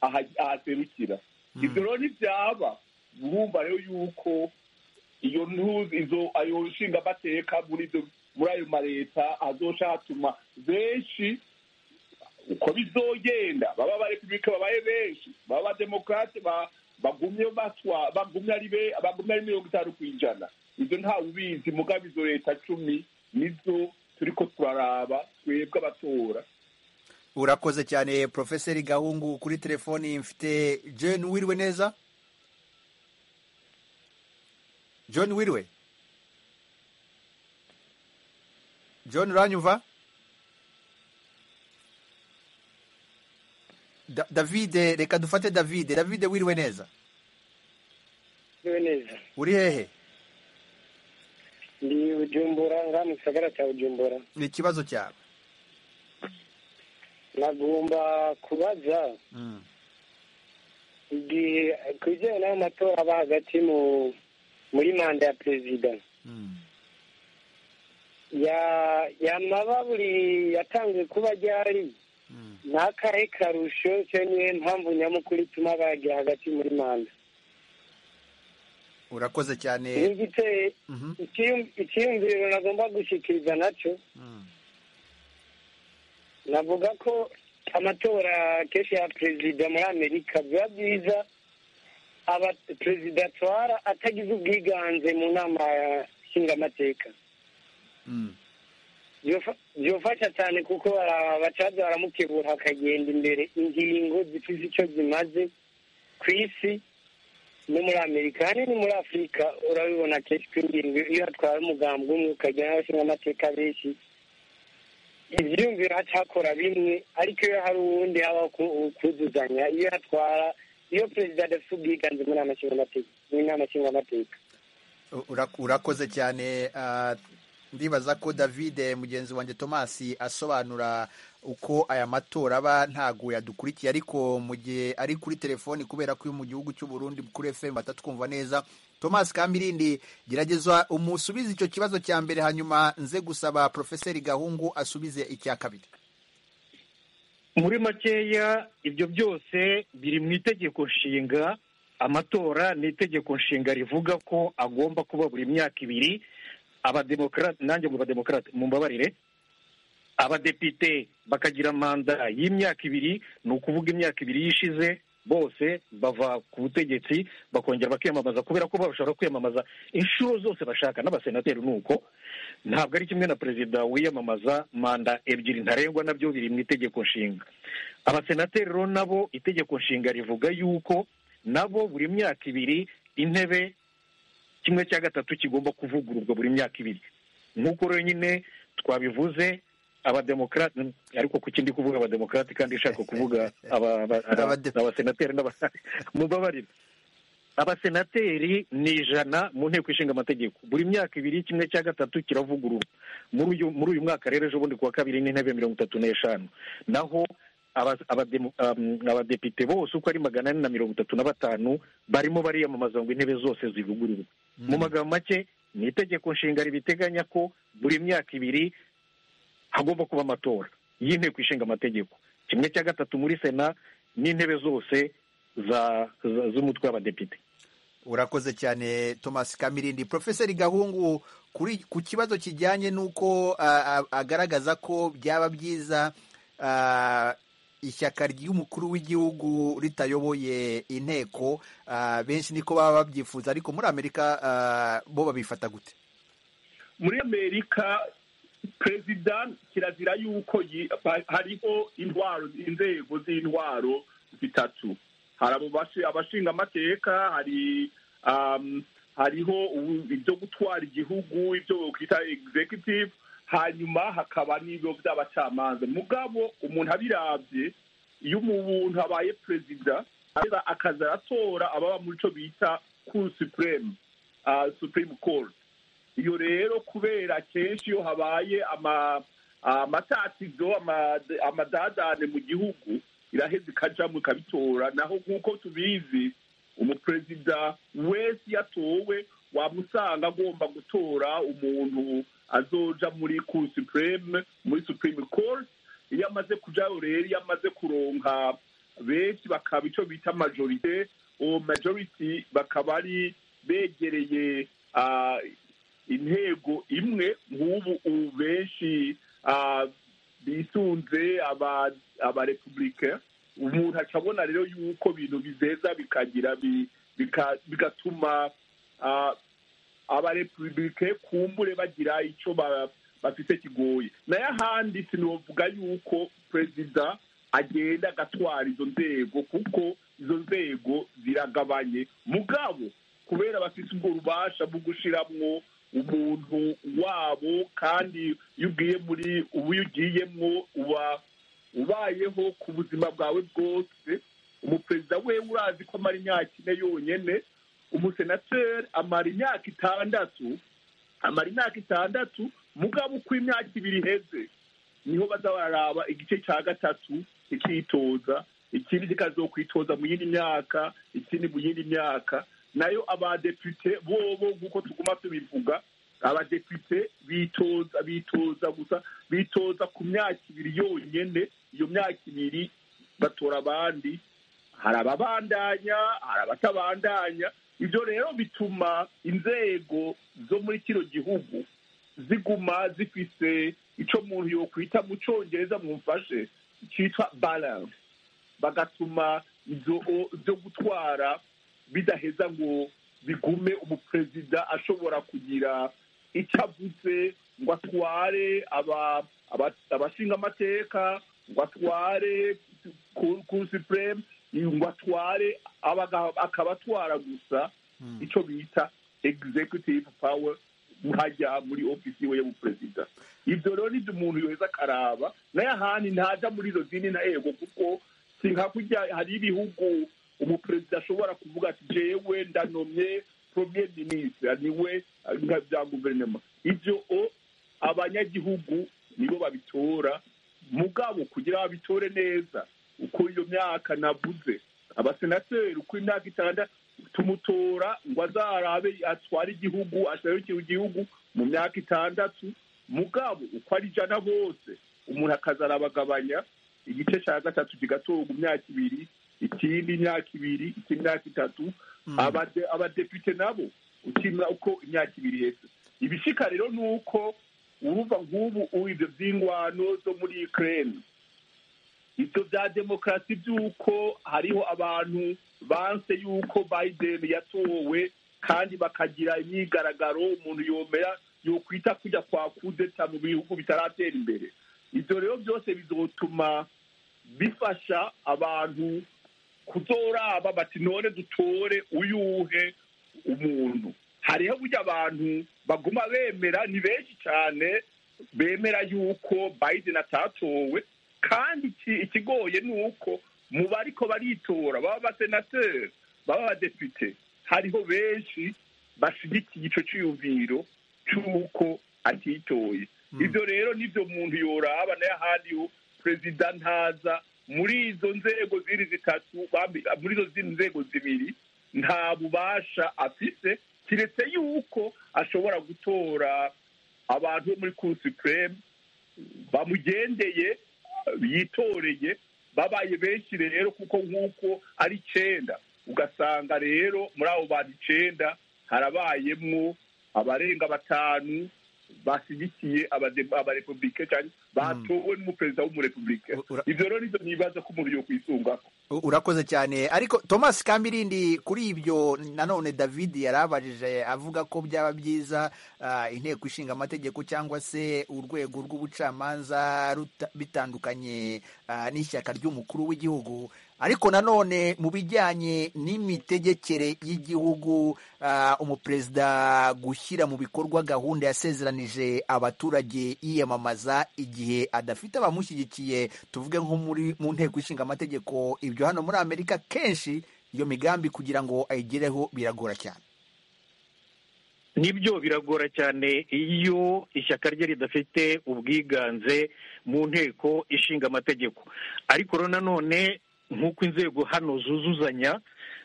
aha- ahaserukira ibyo rero ntibyaba urumva rero yuko iyo ntuzi izo ayo nshinga amateka muri izo muri ayo maleta azoca hatuma benshi uko bizogenda baba abarepublika babaye benshi baba abademokarate ba- bagumye batwa bagumye ari be bagumye ari mirongo itanu ku ijana ibyo ntawe ubizi mugabo izo leta cumi nizo turiko turaraba twebwe abatora urakoze cyane Profeseri Gahungu kuri telefoni mfite John Wirwe neza John Wirwe John uranyumva Da- David reka dufate David David Wirwe neza niwe neza uri hehe ndi ujumbura ngaha mu gisagara cya ujumbura ni ikibazo cyawe nagomba kubaza Mm. igihe ku bijyanye n'ayo matora aba hagati mu muri manda ya perezida Mm. ya ya mababuri yatanzwe kuba ryari Mm. n'akahe karusho cyo niyo mpamvu nyamukuru ituma bagira hagati muri manda urakoze cyane n'igiteye Mhm. ikiyum- ikiyumviro nagomba gushyikiriza nacyo Mm. navuga ko amatora kenshi ya perezida muri amerika biba byiza aba perezida atwara atagize ubwiganze mu nama nshingamateka Mm. byofasha cyane kuko bara- abacaza baramukebura hakagenda imbere ingingo zifite icyo zimaze ku isi no muri amerika ahanini muri afurika urabibona kenshi ko ingingo iyo hatwaye umugambi umwe ukagira n'abashingamateka benshi ibyiyumviro hacakora bimwe ariko iyo hari uwundi habaho ku- kuzuzanya iyo hatwara iyo perezida adafite ubwiganze muri aya mashingamateka mu nama nshingamateka Ura- urakoze cyane ah, ndibaza ko david mugenzi wanjye thomas asobanura uko aya matora aba ntago yadukurikiye ariko mu gihe ari kuri telefoni kubera ko uri mu gihugu cy'u Burundi kuri fm batatwumva neza thomas kamirindi gerageza umusubize icyo kibazo cya mbere hanyuma nze gusaba profeseri gahungu asubize icya kabiri muri makeya ibyo byose biri mu itegeko nshinga amatora ni itegeko nshinga rivuga ko agomba kuba buri myaka ibiri abademokarate nanjye mu bademokarate mu mbabarire abadepite bakagira manda y'imyaka ibiri ni ukuvuga imyaka ibiri yishize bose bava ku butegetsi bakongera bakiyamamaza kubera ko bashobora kwiyamamaza inshuro zose bashaka n'abasenateri ni uko ntabwo ari kimwe na perezida wiyamamaza manda ebyiri ntarengwa nabyo biri mu itegeko nshinga abasenateri rero nabo itegeko nshinga rivuga yuko nabo buri myaka ibiri intebe kimwe cya gatatu kigomba kuvugururwa buri myaka ibiri nk'uko rero nyine twabivuze abademokarate ariko ku kindi kuvuga abademokarate kandi ishaka kuvuga abasenateri mubabarire abasenateri ni ijana mu nteko ishinga amategeko buri myaka ibiri kimwe cya gatatu kiravugururwa muri uyu mwaka rero ejo bundi ku wa kabiri n'intebe mirongo itatu n'eshanu naho abadepite bose uko ari magana ane na mirongo itatu na batanu barimo bariyamamaza ngo intebe zose zivugururwe mu magambo make ni itegeko nshinga ribiteganya ko buri myaka ibiri hagomba kuba amatora y'inteko ishinga amategeko kimwe cya gatatu muri sena n'intebe zose z'umutwe w'abadepite urakoze cyane thomas kamirindi profeseri gahungu ku kibazo kijyanye n'uko agaragaza ko byaba byiza ishyaka ry'umukuru w'igihugu ritayoboye inteko benshi niko baba babyifuza ariko muri amerika bo babifata gute muri amerika perezida kirazira yuko hariho intwaro inzego z'intwaro zitatu hari abashinga amateka hari hariho ibyo gutwara igihugu ibyo bita executive hanyuma hakaba n'ibyo by'abacamanza mugabo umuntu abirabye iyo umuntu abaye perezida akaza aratora ababa muri cyo bita kuru supureme supureme koru iyo rero kubera kenshi iyo habaye amatatizo amadadane mu gihugu iraheza ikajyamo ikabitora naho nk'uko tubizi umuperezida wese iyo atowe wamusanga agomba gutora umuntu azoja muri kuru supureme muri supureme kose iyo amaze kujyayo rero iyo amaze kuronka benshi bakaba icyo bita majorite uwo majoriti bakaba ari begereye intego imwe nk'ubu ubu benshi bisunze abarepubulika umuntu aca abona rero yuko ibintu bizeza bikagira bigatuma abarepubulike kumbure bagira icyo bafite kigoye nayo ahandi sinavuga yuko perezida agenda agatwara izo nzego kuko izo nzego ziragabanye mugabo kubera bafite ubwo rubasha bwo gushyiramo umuntu wabo kandi iyo ugiye muri ubu iyo ugiyemo uba ubayeho ku buzima bwawe bwose umuperezida we urazi ko amara imyaka ine yonyine umusenateri amara imyaka itandatu amara imyaka itandatu mugabo uko imyaka ibiri iheze niho baza bararaba igice cya gatatu ikitoza ikindi kikazokwitoza mu yindi myaka ikindi mu yindi myaka nayo abadepite bobo nk'uko tuguma tubivuga abadepite bitoza bitoza gusa bitoza ku myaka ibiri yonyine iyo myaka ibiri batora abandi hari ababandanya hari abatabandanya ibyo rero bituma inzego zo muri kino gihugu ziguma zifise icyo muntu yokwita mu cyongereza mumfashe cyitwa balance bagatuma ibyo gutwara bidaheza ngo bigume umuperezida ashobora kugira icyo avuze ngo atware abashinga amateka ngo atware kurusipureme ngo atware akaba atwara gusa icyo bita executive power hajya muri ofisi we y'umuperezida ibyo rero nibyo umuntu yoheza akaraba nayo ahandi ntajya muri izo zindi na ego kuko si nka kurya hari ibihugu umuperezida ashobora kuvuga ati jewe ndanomye premier minisitiri niwe bya guverinoma ibyo abanyagihugu nibo babitora mugabo kugira babitore neza uko iyo myaka navuze abasenateri uko imyaka itandatu tumutora ngo azarabe atware igihugu ashobora igihugu mu myaka itandatu mugabo uko ari ijana bose umuntu akazarabagabanya igice cya gatatu kigatorwa imyaka ibiri ikindi imyaka ibiri ikindi imyaka itatu abade- abadepite nabo ukimura uko imyaka ibiri iheze ibishika rero ni uko urumva nk'ubu ubu ibyo by'ingwano zo muri ukraine ibyo bya demokarasi by'uko hariho abantu banse y'uko biden yatowe kandi bakagira imyigaragaro umuntu yomera yokwita kujya kwa kudeta mu bihugu bitaratera imbere ibyo rero byose bizotuma bifasha abantu kuzoraba bati none dutore uyuhe umuntu hariho burya abantu baguma bemera ni benshi cyane bemera yuko biden atatowe kandi iki- ikigoye ni uko mu bariko baritora baba abasenateri baba abadepite hariho benshi bashyigikiye icyo cyiyumviro cy'uko atitoye ibyo rero nibyo muntu yoraba nayo ahandi yo perezida ntaza muri izo nzego ziri zitatu bambi- muri izo zindi nzego zibiri nta bubasha afise kiretse yuko ashobora gutora abantu bo muri cour supreme bamugendeye yitoreye babaye benshi rero kuko nk'uko ari icenda ugasanga rero muri abo bantu icenda harabayemwo abarenga batanu bashyigikiye abade- abarepublike cyane batowe n'umuperezida w'umurepublike U- ura- ibyo rero nibyo nibaza ko umuntu yokwisungako U- urakoze cyane ariko thomas kamirindi kuri ibyo nanone david yarabajije avuga ko byaba byiza ah, inteko ishinga amategeko cyangwa se urwego rw'ubucamanza ruta- bitandukanye ah, n'ishyaka ry'umukuru w'igihugu ariko nanone mu bijyanye n'imitegekere y'igihugu ah, umuperezida gushyira mu bikorwa gahunda yasezeranije abaturage yiyamamaza igihe adafite abamushyigikiye tuvuge nko muri mu nteko ishinga amategeko ibyo hano muri amerika kenshi iyo migambi kugira ngo ayigereho biragora cyane nibyo biragora cyane iyo ishyaka rye ridafite ubwiganze mu nteko ishinga amategeko ariko rero nanone nk'uko inzego hano zuzuzanya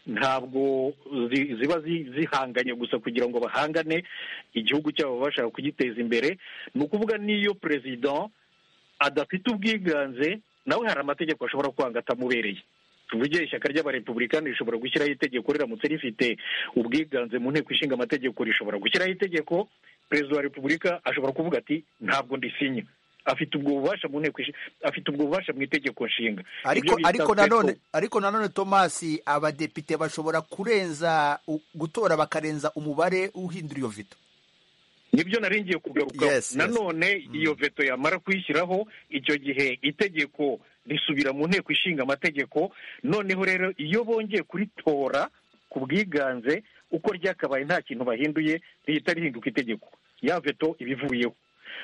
ntabwo zi- ziba zi- zihanganye gusa kugira ngo bahangane igihugu cyabo bashaka kugiteza imbere ni ukuvuga n'iyo perezida adafite ubwiganze nawe hari amategeko ashobora kwanga atamubereye tuvuge ishyaka ry'abarepublikani rishobora gushyiraho itegeko riramutse rifite ubwiganze mu nteko ishinga amategeko rishobora gushyiraho itegeko perezida wa repubulika ashobora kuvuga ati ntabwo ndisinya afite ubwo bubasha mu nteko ishi- afite ubwo bubasha mu itegeko nshinga ariko Ibyo bita ariko nanone veto. ariko nanone thomas abadepite bashobora kurenza u- gutora bakarenza umubare uhindura iyo veto nibyo naringiye kugaruka Yes, yes. nanone iyo veto yamara kuyishyiraho icyo gihe itegeko risubira mu nteko ishinga amategeko noneho rero iyo bongeye kuritora ku bwiganze uko ryakabaye nta kintu bahinduye rihita rihinduka itegeko ya veto iba ivuyeho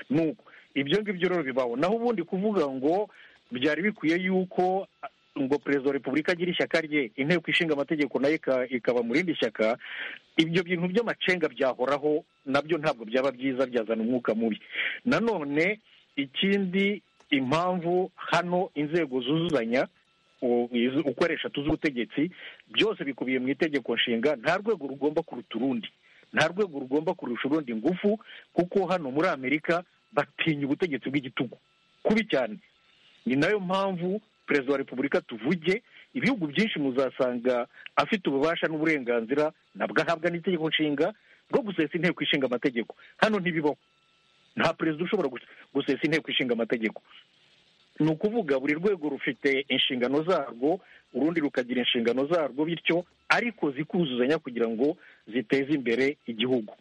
nuko ibyo ngibyo rero bibaho naho ubundi kuvuga ngo byari bikwiye yuko a- ngo perezida wa repubulika agira ishyaka rye inteko ishinga amategeko nayo ika- ikaba mu rindi shyaka ibyo bintu by'amacenga byahoraho nabyo ntabwo byaba byiza byazana umwuka mubi nanone ikindi impamvu hano inzego zuzuzanya u- izo- uko ari eshatu z'ubutegetsi byose bikubiye mu itegeko nshinga nta rwego rugomba kuruta urundi nta rwego rugomba kurusha urundi ngufu kuko hano muri amerika batinya ubutegetsi bw'igitugu kubi cyane ni nayo mpamvu perezida wa repubulika tuvuge ibihugu byinshi muzasanga afite ububasha n'uburenganzira nabwo ahabwa n'itegeko nshinga bwo gusesa inteko ishinga amategeko hano ntibibaho nta perezida ushobora gus- gusesa inteko ishinga amategeko ni ukuvuga buri rwego rufite inshingano zarwo urundi rukagira inshingano zarwo bityo ariko zikuzuzanya kugira ngo ziteze imbere igihugu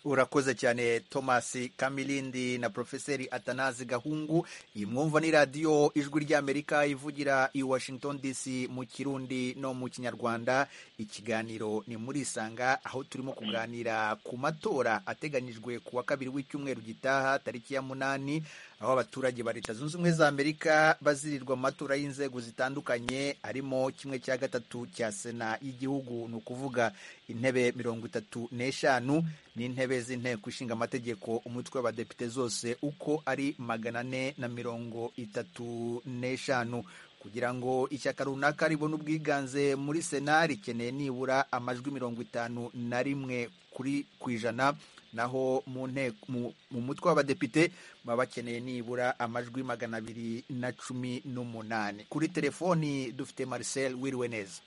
urakoze cyane thomas kamilindi na profeseri atanazi gahungu iyi mwumva ni radiyo ijwi ry'amerika ivugira i washington dc mu kirundi no mu kinyarwanda ikiganiro ni muri isanga aho turimo kuganira ku matora ateganyijwe ku wa kabiri w'icyumweru gitaha tariki ya munani aho abaturage ba leta zunze ubumwe za amerika bazirirwa mu matora y'inzego zitandukanye harimo kimwe cya gatatu cya sena y'igihugu ni ukuvuga intebe mirongo itatu n'eshanu n'intebe z'inteko ishinga amategeko umutwe w'abadepite zose uko ari magana ane na mirongo itatu n'eshanu kugira ngo ishyaka runaka ribone ubwiganze muri sena rikeneye nibura amajwi mirongo itanu na rimwe kuri ku ijana naho mu nteko mu mutwe w'abadepite baba bakeneye nibura amajwi magana abiri na cumi n'umunani kuri telefoni dufite Marcel wiriwe neza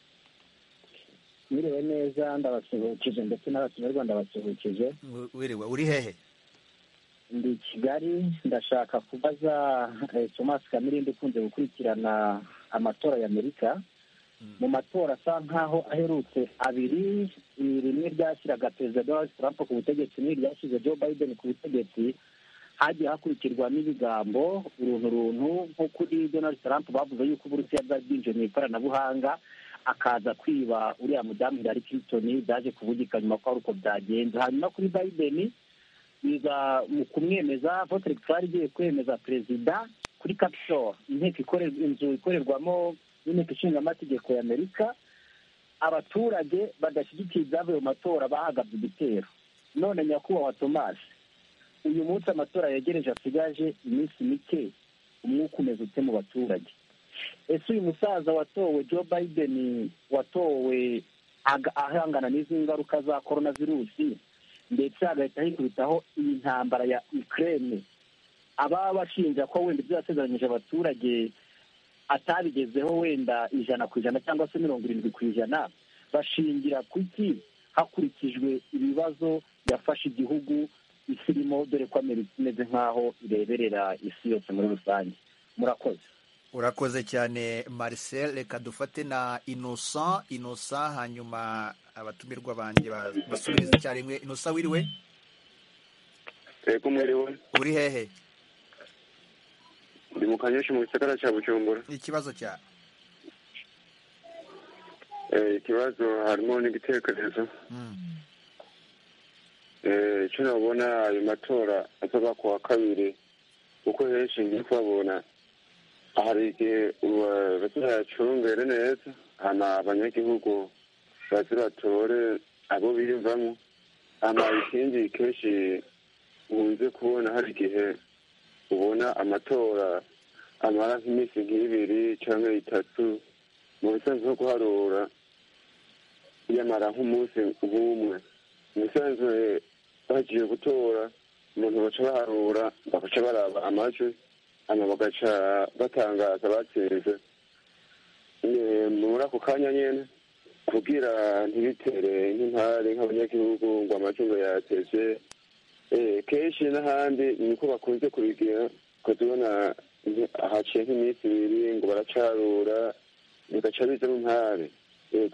wiriwe neza ndabasuhukije ndetse n'abakinyarwanda basuhukije wiriwe uri hehe ndi i kigali ndashaka kubaza thomas kamirindi ukunze gukurikirana amatora y'amerika mu matora asa nkaho aherutse abiri rimwe ryashyiraga perezida donald trump ku butegetsi n'iryashyize joe biden ku butegetsi hagiye hakurikirwa n'ibigambo uruntu runtu nko kuri donald trump bavuze yuko uburusiya bwari bwinjiye mu ikoranabuhanga akaza kwiba uriya mudamu hillary clinton byaje kuvugika nyuma ko hari uko byagenze hanyuma kuri biden biza mu kumwemeza vote electorale igiye kwemeza perezida kuri capitol inteko ikorerwa inzu ikorerwamo n'inteko ishinga amategeko y'amerika abaturage badashyigikiye ibyavuye mu matora bahagabye igitero none nyakubahwa tomasi uyu munsi amatora yegereje asigaje iminsi mike umwuka umeze ute mu baturage ese uyu musaza watowe joe biden watowe ahangana n'izi ngaruka za korona virusi ndetse hagahita hikubitaho iyi ntambara ya ikirere ababa bashinja ko wenda ibyo yasezeranyije abaturage atabigezeho wenda ijana ku ijana cyangwa se mirongo irindwi ku ijana bashingira kuki hakurikijwe ibibazo byafashe igihugu isi irimo dore ko amerika imeze nk'aho ireberera isi yose muri rusange murakoze urakoze cyane Marcel reka dufate na innocent innocent hanyuma abatumirwa banjye basubiza icyarimwe innocent wiriwe reka umwiriwe uri hehe ndi mu kanyushi mu gisagara cya bujumbura ikibazo cya ikibazo harimo n'igitekerezo icyo nabona ayo matora azaba ku wa kabiri kuko henshi ngiye kuhabona hari igihe bazira yacungere neza hana abanyagihugu bazira batore abo biyumvamo hana ikindi kenshi nkunze kubona hari igihe ubona amatora amara nk'iminsi nk'ibiri cyangwa itatu mu bisanzwe nko guharura yamara nk'umunsi nk'umwe mu bisanzwe bagiye gutora umuntu baca baharura bagaca baraba amajwi hanyuma bagaca batangaza batsinze muri ako kanya nyine kubwira ntibitere nk'intare nk'abanyagihugu ngo amatungo yateze kenshi n'ahandi ni uko bakunze kubigira ukunze ubona haciye nk'iminsi ibiri ngo baracarura bigaca bizamo intare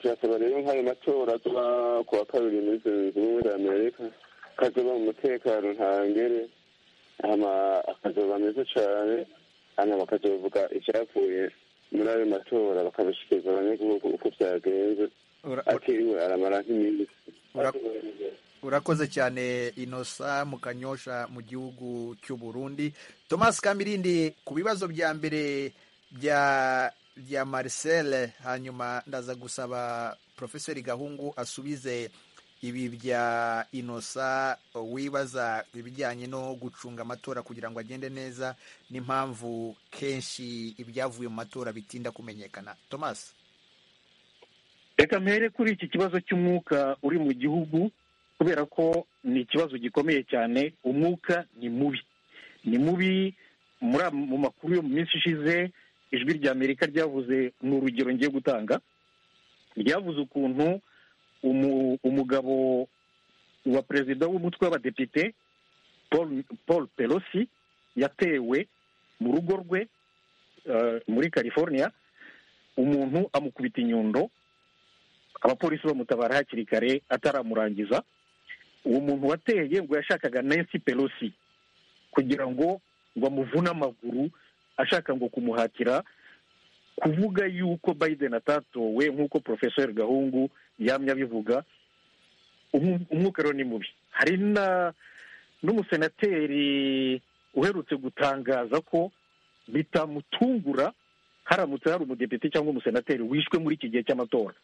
turasaba rero nk'ayo matora tuba ku wa kabiri muri zunze ubumwe za amerika kazoba mu mutekano ntangere akazuba meza cyane hano bakazuvuga icyavuye muri ayo matora bakabishyikiza abanyagihugu uko byagenze atiriwe aramara nk'iminsi urakoze cyane inosa mu kanyosha mu gihugu cy'u burundi thomas kamirindi ku bibazo bya mbere bya bya marcel hanyuma ndaza gusaba profeseri gahungu asubize ibi bya inosa wibaza ibijyanye no gucunga amatora kugira ngo agende neza n'impamvu kenshi ibyavuye mu matora bitinda kumenyekana thomas reka mpere kuri iki kibazo cy'umwuka uri mu gihugu kubera ko ni ikibazo gikomeye cyane umwuka ni mubi ni mubi mu makuru yo mu minsi ishize ijwi rya amerika ryavuze ni urugero ngiye gutanga ryavuze ukuntu umugabo wa perezida w'umutwe w'abadepite paul pelosi yatewe mu rugo rwe muri california umuntu amukubita inyundo abapolisi bamutabara hakiri kare ataramurangiza uwo muntu wateye ngo yashakaga nancy pelosi kugira ngo ngo amuvune amaguru ashaka ngo kumuhatira kuvuga yuko biden atatowe nk'uko porofesori gahungu yamye abivuga umwuka rero ni mubi hari n'umusenateri uherutse gutangaza ko bitamutungura haramutse hari umudepite cyangwa umusenateri wishwe muri iki gihe cy'amatora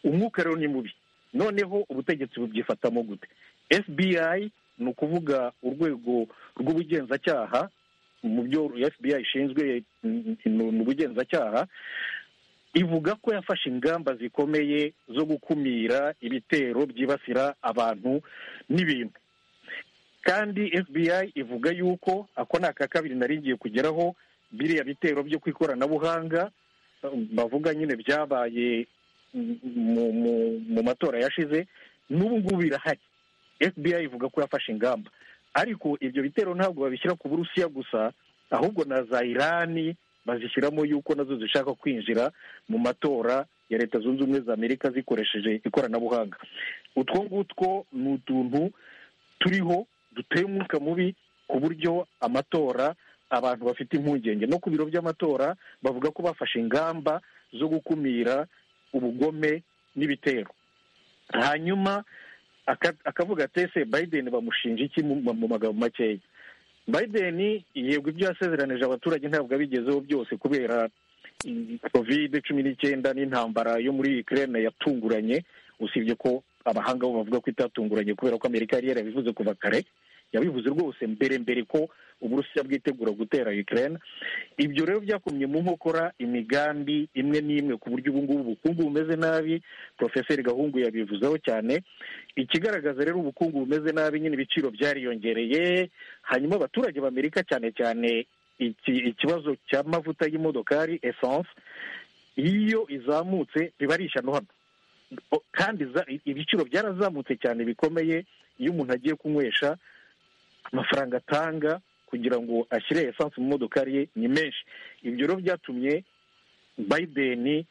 umwuka rero ni mubi noneho ubutegetsi bubyifatamo gute fbi ni ukuvuga urwego rw'ubugenzacyaha mu byo fbi ishinzwe mu bugenzacyaha ivuga ko yafashe ingamba zikomeye zo gukumira ibitero byibasira abantu n'ibintu kandi fbi ivuga yuko ako ni aka kabiri naringiye kugeraho biriya bitero byo ku ikoranabuhanga bavuga nyine byabaye mu- mu- mu matora yashize n'ubu ngubu birahari fbi ivuga ko yafashe ingamba ariko ibyo bitero ntabwo babishyira ku burusiya gusa ahubwo na za irani bazishyiramo yuko nazo zishaka kwinjira mu matora ya leta zunze ubumwe za amerika zikoresheje ikoranabuhanga utwo ngutwo ni utuntu turiho duteye umwuka mubi ku buryo amatora abantu bafite impungenge no ku biro by'amatora bavuga ko bafashe ingamba zo gukumira ubugome n'ibitero hanyuma aka- akavuga ati ese biden bamushinja iki mu mu magambo makeya biden yego ibyo yasezeranije abaturage ntabwo abigezeho byose kubera covid cumi n'icyenda n'intambara yo muri ukraine yatunguranye usibye ko abahanga bo bavuga ko itatunguranye kubera ko amerika yari yarabivuze kuva kare yabivuze rwose mbere mbere ko uburusiya bwitegura gutera ukraine ibyo rero byakomye mu nkokora imigambi imwe n'imwe ku buryo ubu ngubu ubukungu bumeze nabi profeseri gahungu yabivuzeho cyane ikigaragaza rero ubukungu bumeze nabi nyine ibiciro byariyongereye hanyuma abaturage b'amerika cyane cyane iki- ikibazo cy'amavuta y'imodokari essence iyo izamutse biba ari ishyano hano O- kandi za- ibiciro byarazamutse cyane bikomeye iyo umuntu agiye kunywesha amafaranga atanga kugira ngo ashyire esanse mu modokari ye ni menshi ibyo rero byatumye biden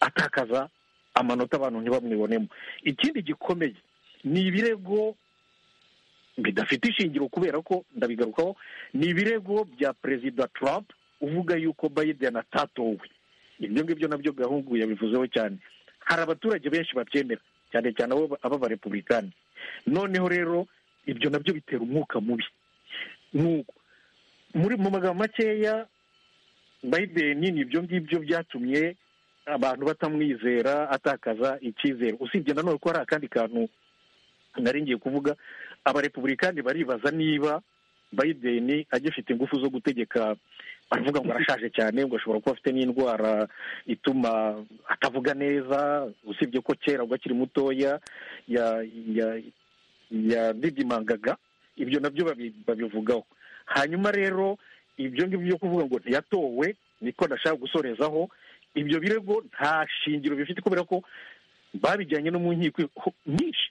atakaza amanota abantu ntibamwibonemo ikindi gikomeye ni ibirego bidafite ishingiro kubera ko ndabigarukaho ni ibirego bya perezida trump uvuga yuko biden atatowe ibyo ngibyo nabyo gahungu yabivuzeho cyane hari abaturage benshi babyemera cyane cyane abo aba barepublikani noneho rero ibyo nabyo bitera umwuka mubi nk'uko muri mu magambo makeya biden ni ibyo ngibyo byatumye abantu batamwizera atakaza icyizere usibye nanone ko hari akandi kantu nari ngiye kuvuga abarepublikani baribaza niba biden agifite ingufu zo gutegeka baravuga ngo arashaje cyane ngo ashobora kuba afite n'indwara ituma atavuga neza usibye ko kera ubwo akiri mutoya ya- ya- yadidimangaga ibyo nabyo babi- babivugaho hanyuma rero ibyo ngibyo byo kuvuga ngo ntiyatowe niko ndashaka gusorezaho ibyo birego nta shingiro bifite kubera ko babijyanye no mu nkiko ho- nyinshi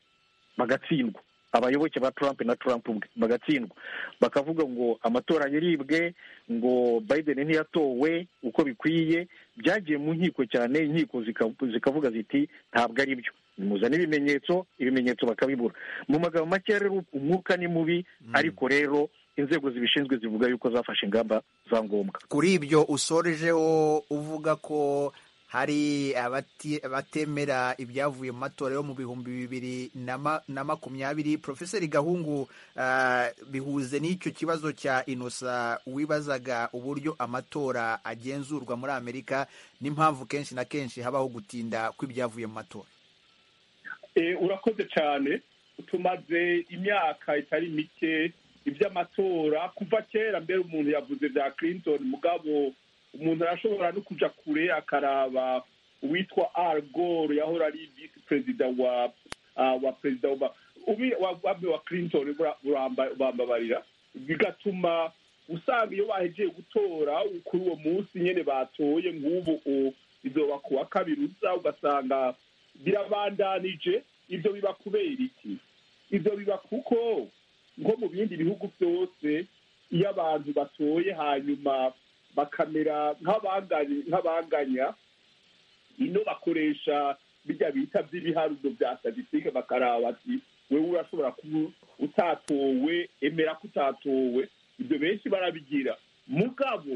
bagatsindwa abayoboke ba trump na trump ubwe bagatsindwa bakavuga ngo amatora yaribwe ngo biden ntiyatowe uko bikwiye byagiye mu nkiko cyane inkiko zika- zikavuga ziti ntabwo ari byo nimuzane ibimenyetso ibimenyetso bakabibura mu magambo makeya rero umwuka ni mubi ariko rero inzego zibishinzwe zivuga yuko zafashe ingamba za ngombwa kuri ibyo usorejeho uvuga ko hari abati- abatemera ibyavuye mu matora yo mu bihumbi bibiri na ma- na makumyabiri profeseri gahungu ah, bihuze n'icyo kibazo cya inosa wibazaga uburyo amatora agenzurwa muri amerika n'impamvu kenshi na kenshi habaho gutinda kw'ibyavuye mu matora Eh, urakoze cyane tumaze imyaka itari mike iby'amatora kuva kera mbere umuntu yavuze bya clinton mugabo umuntu arashobora no kujya kure akaraba uwitwa al gore yahora ari visi perezida wa ah, wa perezida wa ubi- wa- wa- wa clinton bura- buramba- bambabarira bigatuma usanga iyo bahegeye gutora kuri uwo munsi nyine batoye nk'ubu u- izoba ku wa kabiri uza ugasanga birabandanije ibyo biba kubera iki ibyo biba kuko nko mu bindi bihugu byose iyo abantu batoye hanyuma bakamera nk'abanganye- nk'abanganya ino bakoresha bijya bita by'ibiharuro bya statistique bakaraba bati wewe urashobora kuba utatowe emera ko utatowe ibyo benshi barabigira mugabo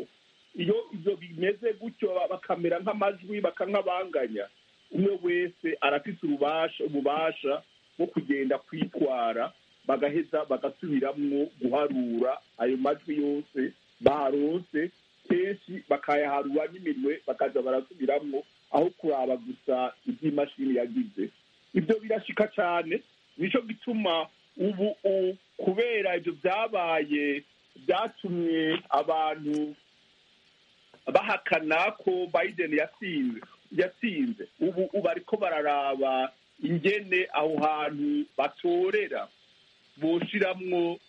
iyo ibyo bimeze gutyo bakamera nk'amajwi bakankabanganya umwe wese arafite urubasha ububasha bwo kugenda kwitwara bagaheza bagasubiramwo guharura ayo majwi yose baronse kenshi bakayaharura n'iminwe bakaza barasubiramwo aho kuraba gusa iby'imashini yagize ibyo birashika cyane nicyo gituma ubu u- kubera ibyo byabaye byatumye abantu bahakana ko biden yatsinze yatsinze ubu ubu ariko bararaba ingene aho hantu batorera boshiramwo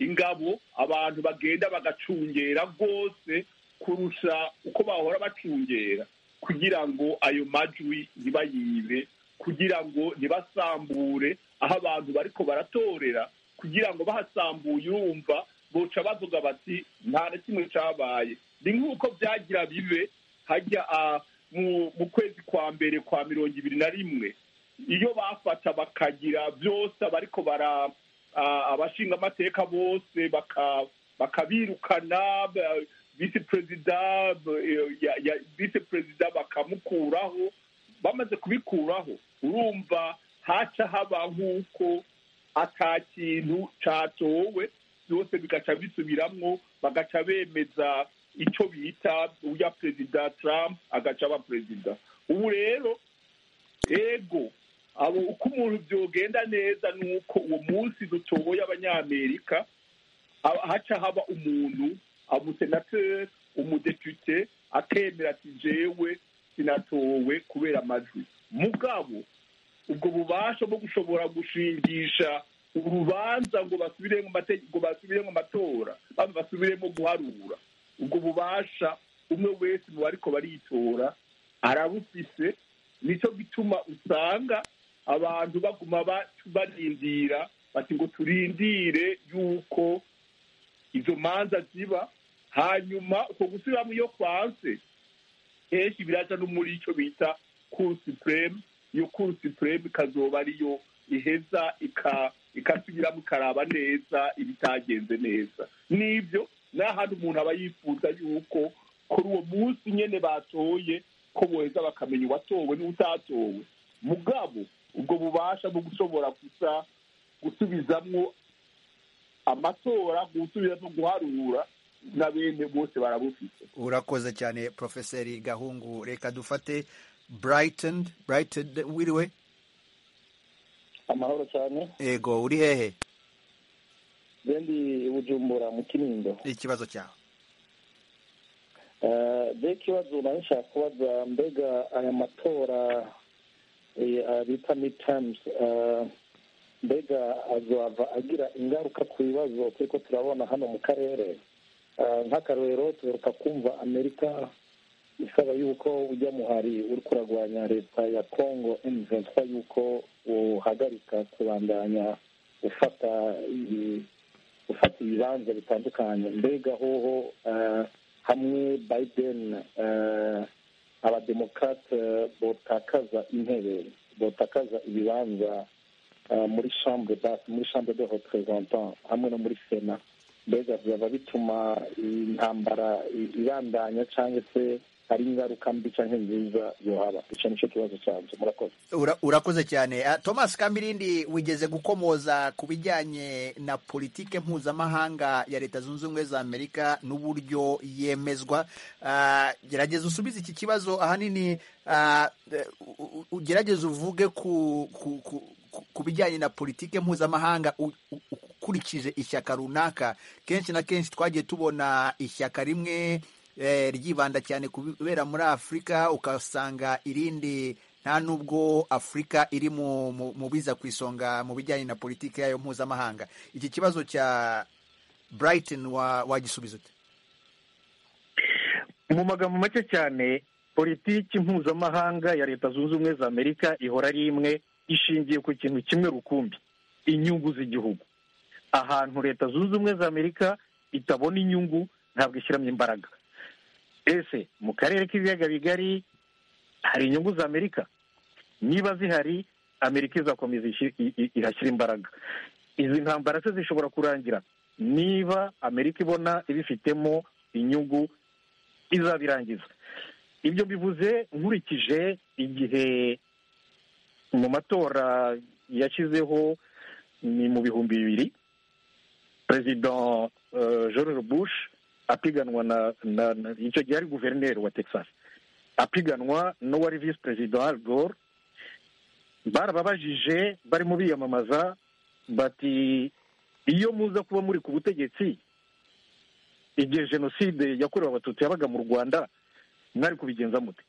ingabo abantu bagenda bagacungera rwose kurusha uko bahora bacungera kugira ngo ayo majwi ntibayibe kugira ngo ntibasambure aho abantu bariko baratorera kugira ngo bahasambuye urumva boca bavuga bati nta na kimwe cabaye ni nk'uko byagira bibe hajya ah, mu- mu kwezi kwa mbere kwa mirongo ibiri na rimwe iyo bafata bakagira byose abariko bara ah, abashinga amateka bose baka- bakabirukana ba- visi perezida b- ya- ya- visi perezida bakamukuraho bamaze kubikuraho urumva haca haba nk'uko ata kintu catowe byose bigaca bisubiramwo bagaca bemeza icyo bita uya perezida trump agaca aba perezida ubu rero ego abo uko umuntu byogenda neza ni uko uwo munsi dutoboye abanyamerika ha- haca haba umuntu umusenateri umudepite akemera ati jewe sinatowe kubera amajwi mugabo ubwo bubasha bwo gushobora gushingisha urubanza ngo basubire mu mategeko basubire mu matora bamwe basubire mu guharura ubwo bubasha umwe wese mu bariko baritora arabufise nicyo gituma usanga abantu baguma ba- barindira bati ngo turindire yuko izo manza ziba hanyuma uko gusubiramo iyo kwanse kenshi biraja no muri icyo bita cour supreme iyo cour supreme ikazoba ariyo iheza ika- ikasubiramo ikaraba neza ibitagenze neza n'ibyo ni ahantu umuntu aba yifuza yuko kuri uwo munsi nyene batoye ko boheza bakamenya uwatowe n'utatowe mugabo ubwo bubasha bwo gushobora gusa gusubizamwo amatora gusubiza no guharura na bene bose barabufite urakoze cyane profeseri gahungu reka dufate brighton brighton wiriwe amahoro cyane ego uri hehe bendi bujumbura mu kinindo ikibazo cyawe Eh, be ikibazo nawe nshaka kubaza mbega aya matora eh, ah, bita midterms eh, mbega azohava agira ingaruka ku bibazo turiko turabona hano mu karere Eh, nk'akarorero tuheruka kumva amerika isaba yuko ujya muhari uri kuragwanya leta ya congo mvensa yuko uhagarika kubandanya ufata iyi- gufata ibibanza bitandukanye mbega hoho eh, hamwe biden eh, abademokrate botakaza intebe botakaza ibibanza eh, muri chambre basse muri chambre de représentant hamwe no muri sena mbega byaba bituma intambara i- ibandanya cyangwa se hari ingaruka mbi cyangwa nziza yohaba icyo nicyo kibazo cyanjye murakoze Ura- urakoze cyane Ah, thomas kamirindi wigeze gukomoza ku bijyanye na politike mpuzamahanga ya leta zunze ubumwe za amerika n'uburyo yemezwa Ah, gerageza usubize iki kibazo ahanini ah, eh, u- u- ugerageze uvuge ku ku- ku- ku- ku bijyanye na politike mpuzamahanga u- u- ukurikije ishyaka runaka kenshi na kenshi twagiye tubona ishyaka rimwe eh, ryibanda cyane ku bibera muri afurika ugasanga irindi nta nubwo afurika iri mu mu- mu biza ku isonga mu bijyanye na politiki yayo mpuzamahanga iki kibazo cya brighton wa- wagisubiza ute mu magambo make cyane politiki mpuzamahanga ya leta zunze ubumwe za amerika ihora ari imwe ishingiye ku kintu kimwe rukumbi inyungu z'igihugu ahantu leta zunze ubumwe za amerika itabona inyungu ntabwo ishyiramo imbaraga ese mu karere k'ibiyaga bigari hari inyungu za amerika niba zihari amerika izakomeza ishi- i- i- ihashyira imbaraga izi ntambara se zishobora kurangira niba amerika ibona ibifitemo inyungu izabirangiza ibyo bivuze nkurikije igihe mu matora yashyizeho ni mu bihumbi bibiri perezida eh, george bush apiganwa na na na- icyo gihe ari guverineri wa texas apiganwa n'uwari visi perezida al gore barababajije barimo biyamamaza bati iyo muza kuba muri ku butegetsi igihe jenoside yakorewe abatutsi yabaga mu rwanda mwari kubigenza mute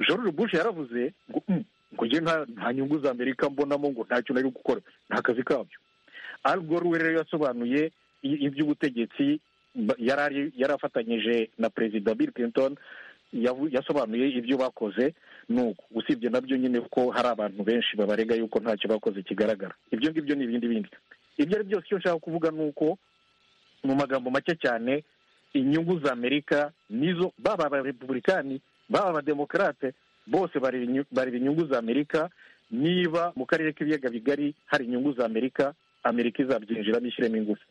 george bush yaravuze ngo "Mm, ngo njye nta nta nyungu za amerika mbonamo ngo ntacyo nari gukora nta kazi kabyo arwo ruwe rero yasobanuye iby'ubutegetsi yari afatanyije na perezida bill clinton yasobanuye ibyo bakoze nuko usibye nabyo nyine ko hari abantu benshi babarega yuko ntacyo bakoze kigaragara ibyo ngibyo ni ibindi bindi ibyo ari byose icyo nshaka kuvuga ni uko mu magambo make cyane inyungu za amerika nizo baba abarepubulikani baba abademokarate bose bareba inyungu za amerika niba mu karere k'ibiyaga bigari hari inyungu za amerika amerika izabyinjiramo ishyiremo ingufu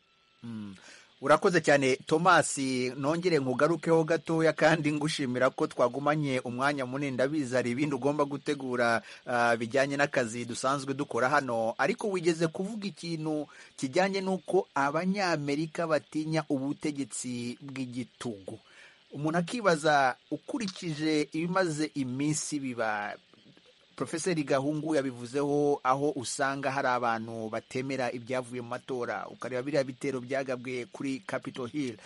urakoze cyane tomasi nongere nkugarukeho gatoya kandi ngushimira ko twagumanye umwanya munini ndabizi hari ibindi ugomba gutegura bijyanye n'akazi dusanzwe dukora hano ariko wigeze kuvuga ikintu kijyanye n'uko abanyamerika batinya ubutegetsi bw'igitugu umuntu akibaza ukurikije ibimaze iminsi biba Profeseri gahungu yabivuzeho aho usanga hari abantu batemera ibyavuye mu matora ukareba biriya bitero byagabwe kuri capitol hill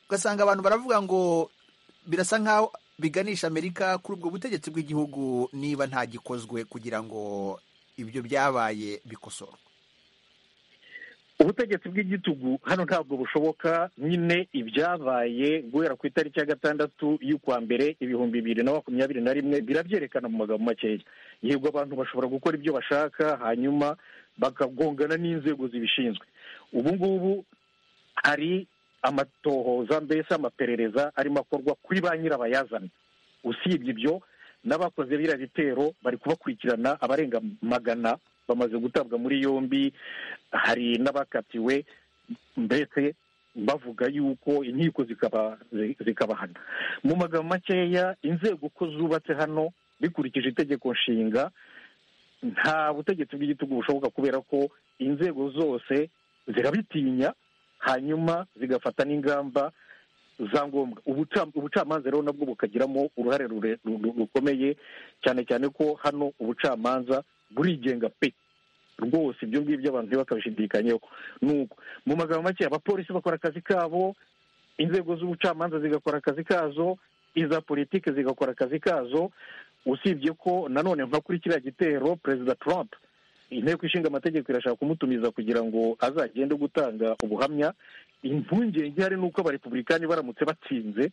ugasanga abantu baravuga ngo birasa nk'aho biganisha amerika kuri ubwo butegetsi bw'igihugu niba nta gikozwe kugira ngo ibyo byabaye bikosorwe ubutegetsi bw'igitugu hano ntabwo bushoboka nyine ibyabaye guhera ku itariki ya gatandatu y'ukwa mbere ibihumbi bibiri na makumyabiri na rimwe birabyerekana mu magambo makeya yego abantu bashobora gukora ibyo bashaka hanyuma bakagongana n'inzego zibishinzwe ubu ngubu hari amatohoza mbese amaperereza arimo akorwa kuri ba nyirabayazana usibye ibyo n'abakoze biriya bitero bari kubakurikirana abarenga magana bamaze gutabwa muri yombi hari n'abakatiwe mbese bavuga yuko inkiko zikabahana mu magambo makeya inzego uko zubatse hano bikurikije itegeko nshinga nta butegetsi bw'igitugu bushoboka kubera ko inzego zose zirabitinya hanyuma zigafata n'ingamba za ngombwa ubucamanza rero nabwo bukagiramo uruhare rukomeye cyane cyane ko hano ubucamanza burigenga pe rwose ibyo ngibyo abantu ntibakabishidikanyeho nuko mu magambo make abapolisi bakora akazi kabo inzego z'ubucamanza zigakora akazi kazo iza politiki zigakora akazi kazo usibye ko nanone nka kuri kiriya gitero perezida trump inteko ishinga amategeko irashaka kumutumiza kugira ngo azagende gutanga ubuhamya impungenge hari n'uko abarepubulikani baramutse batsinze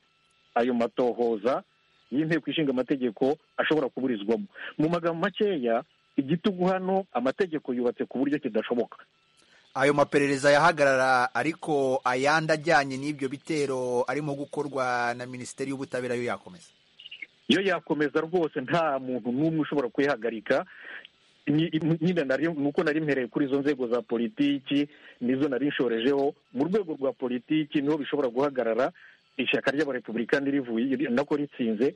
ayo matohoza y'inteko ishinga amategeko ashobora kuburizwamo mu magambo makeya igitugu hano amategeko yubatse ku buryo kidashoboka ayo maperereza yahagarara ariko ayandi ajyanye n'ibyo bitero arimo gukorwa na minisiteri y'ubutabera yo yakomeza iyo yakomeza rwose nta muntu n'umwe ushobora kuyihagarika nyine nuko nari mpereye kuri izo nzego za politiki nizo nari nshorejeho mu rwego rwa politiki niho bishobora guhagarara ishyaka ry'abarepubulikani rivuye nako ritsinze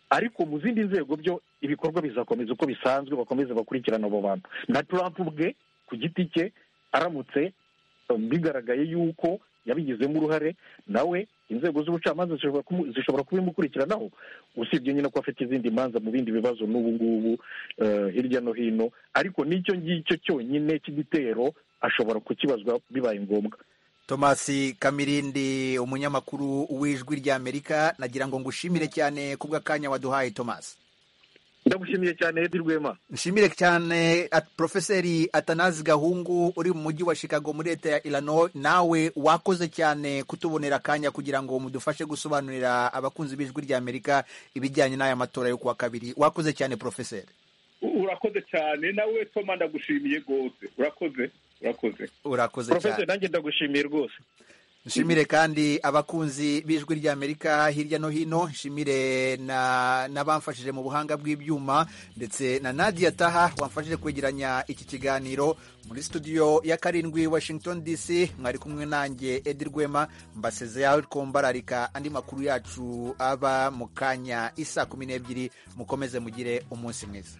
ariko mu zindi nzego byo ibikorwa bizakomeza uko bisanzwe bakomeze bakurikirana abo bantu na Trump ubwe ku giti cye aramutse bigaragaye yuko yabigizemo uruhare nawe inzego z'ubucamanza zishobora kubimukurikiranaho usibye nyine ko afite izindi manza mu bindi bibazo n'ubu ngubu hirya no hino ariko n'icyo ngicyo cyonyine cy'igitero ashobora kukibazwa bibaye ngombwa tomasi kamirindi umunyamakuru w'ijwi ry'amerika nagira ngo ngushimire cyane kubw'akanya waduhaye tomasi ndagushimiye cyane Edi Rwema nshimire cyane profeseri atanazi gahungu uri mu mujyi wa chicago muri leta ya irano nawe wakoze cyane kutubonera akanya kugira ngo mudufashe gusobanurira abakunzi b'ijwi ry'amerika ibijyanye n'aya matora yo kuwa kabiri wakoze cyane profeseri urakoze cyane nawe toma ndagushimiye rwose urakoze urakoze urakoze cyane nanjye ndagushimiye rwose nshimire kandi abakunzi b'ijwi ry'amerika hirya no hino nshimire n'abamfashije mu buhanga bw'ibyuma ndetse na nadia taha wamfashije kwegeranya iki kiganiro muri studio ya karindwi washington dc mwari kumwe nanjye edi rwema mbaseze aho twombararika andi makuru yacu aba mu kanya isa kumi n'ebyiri mukomeze mugire umunsi mwiza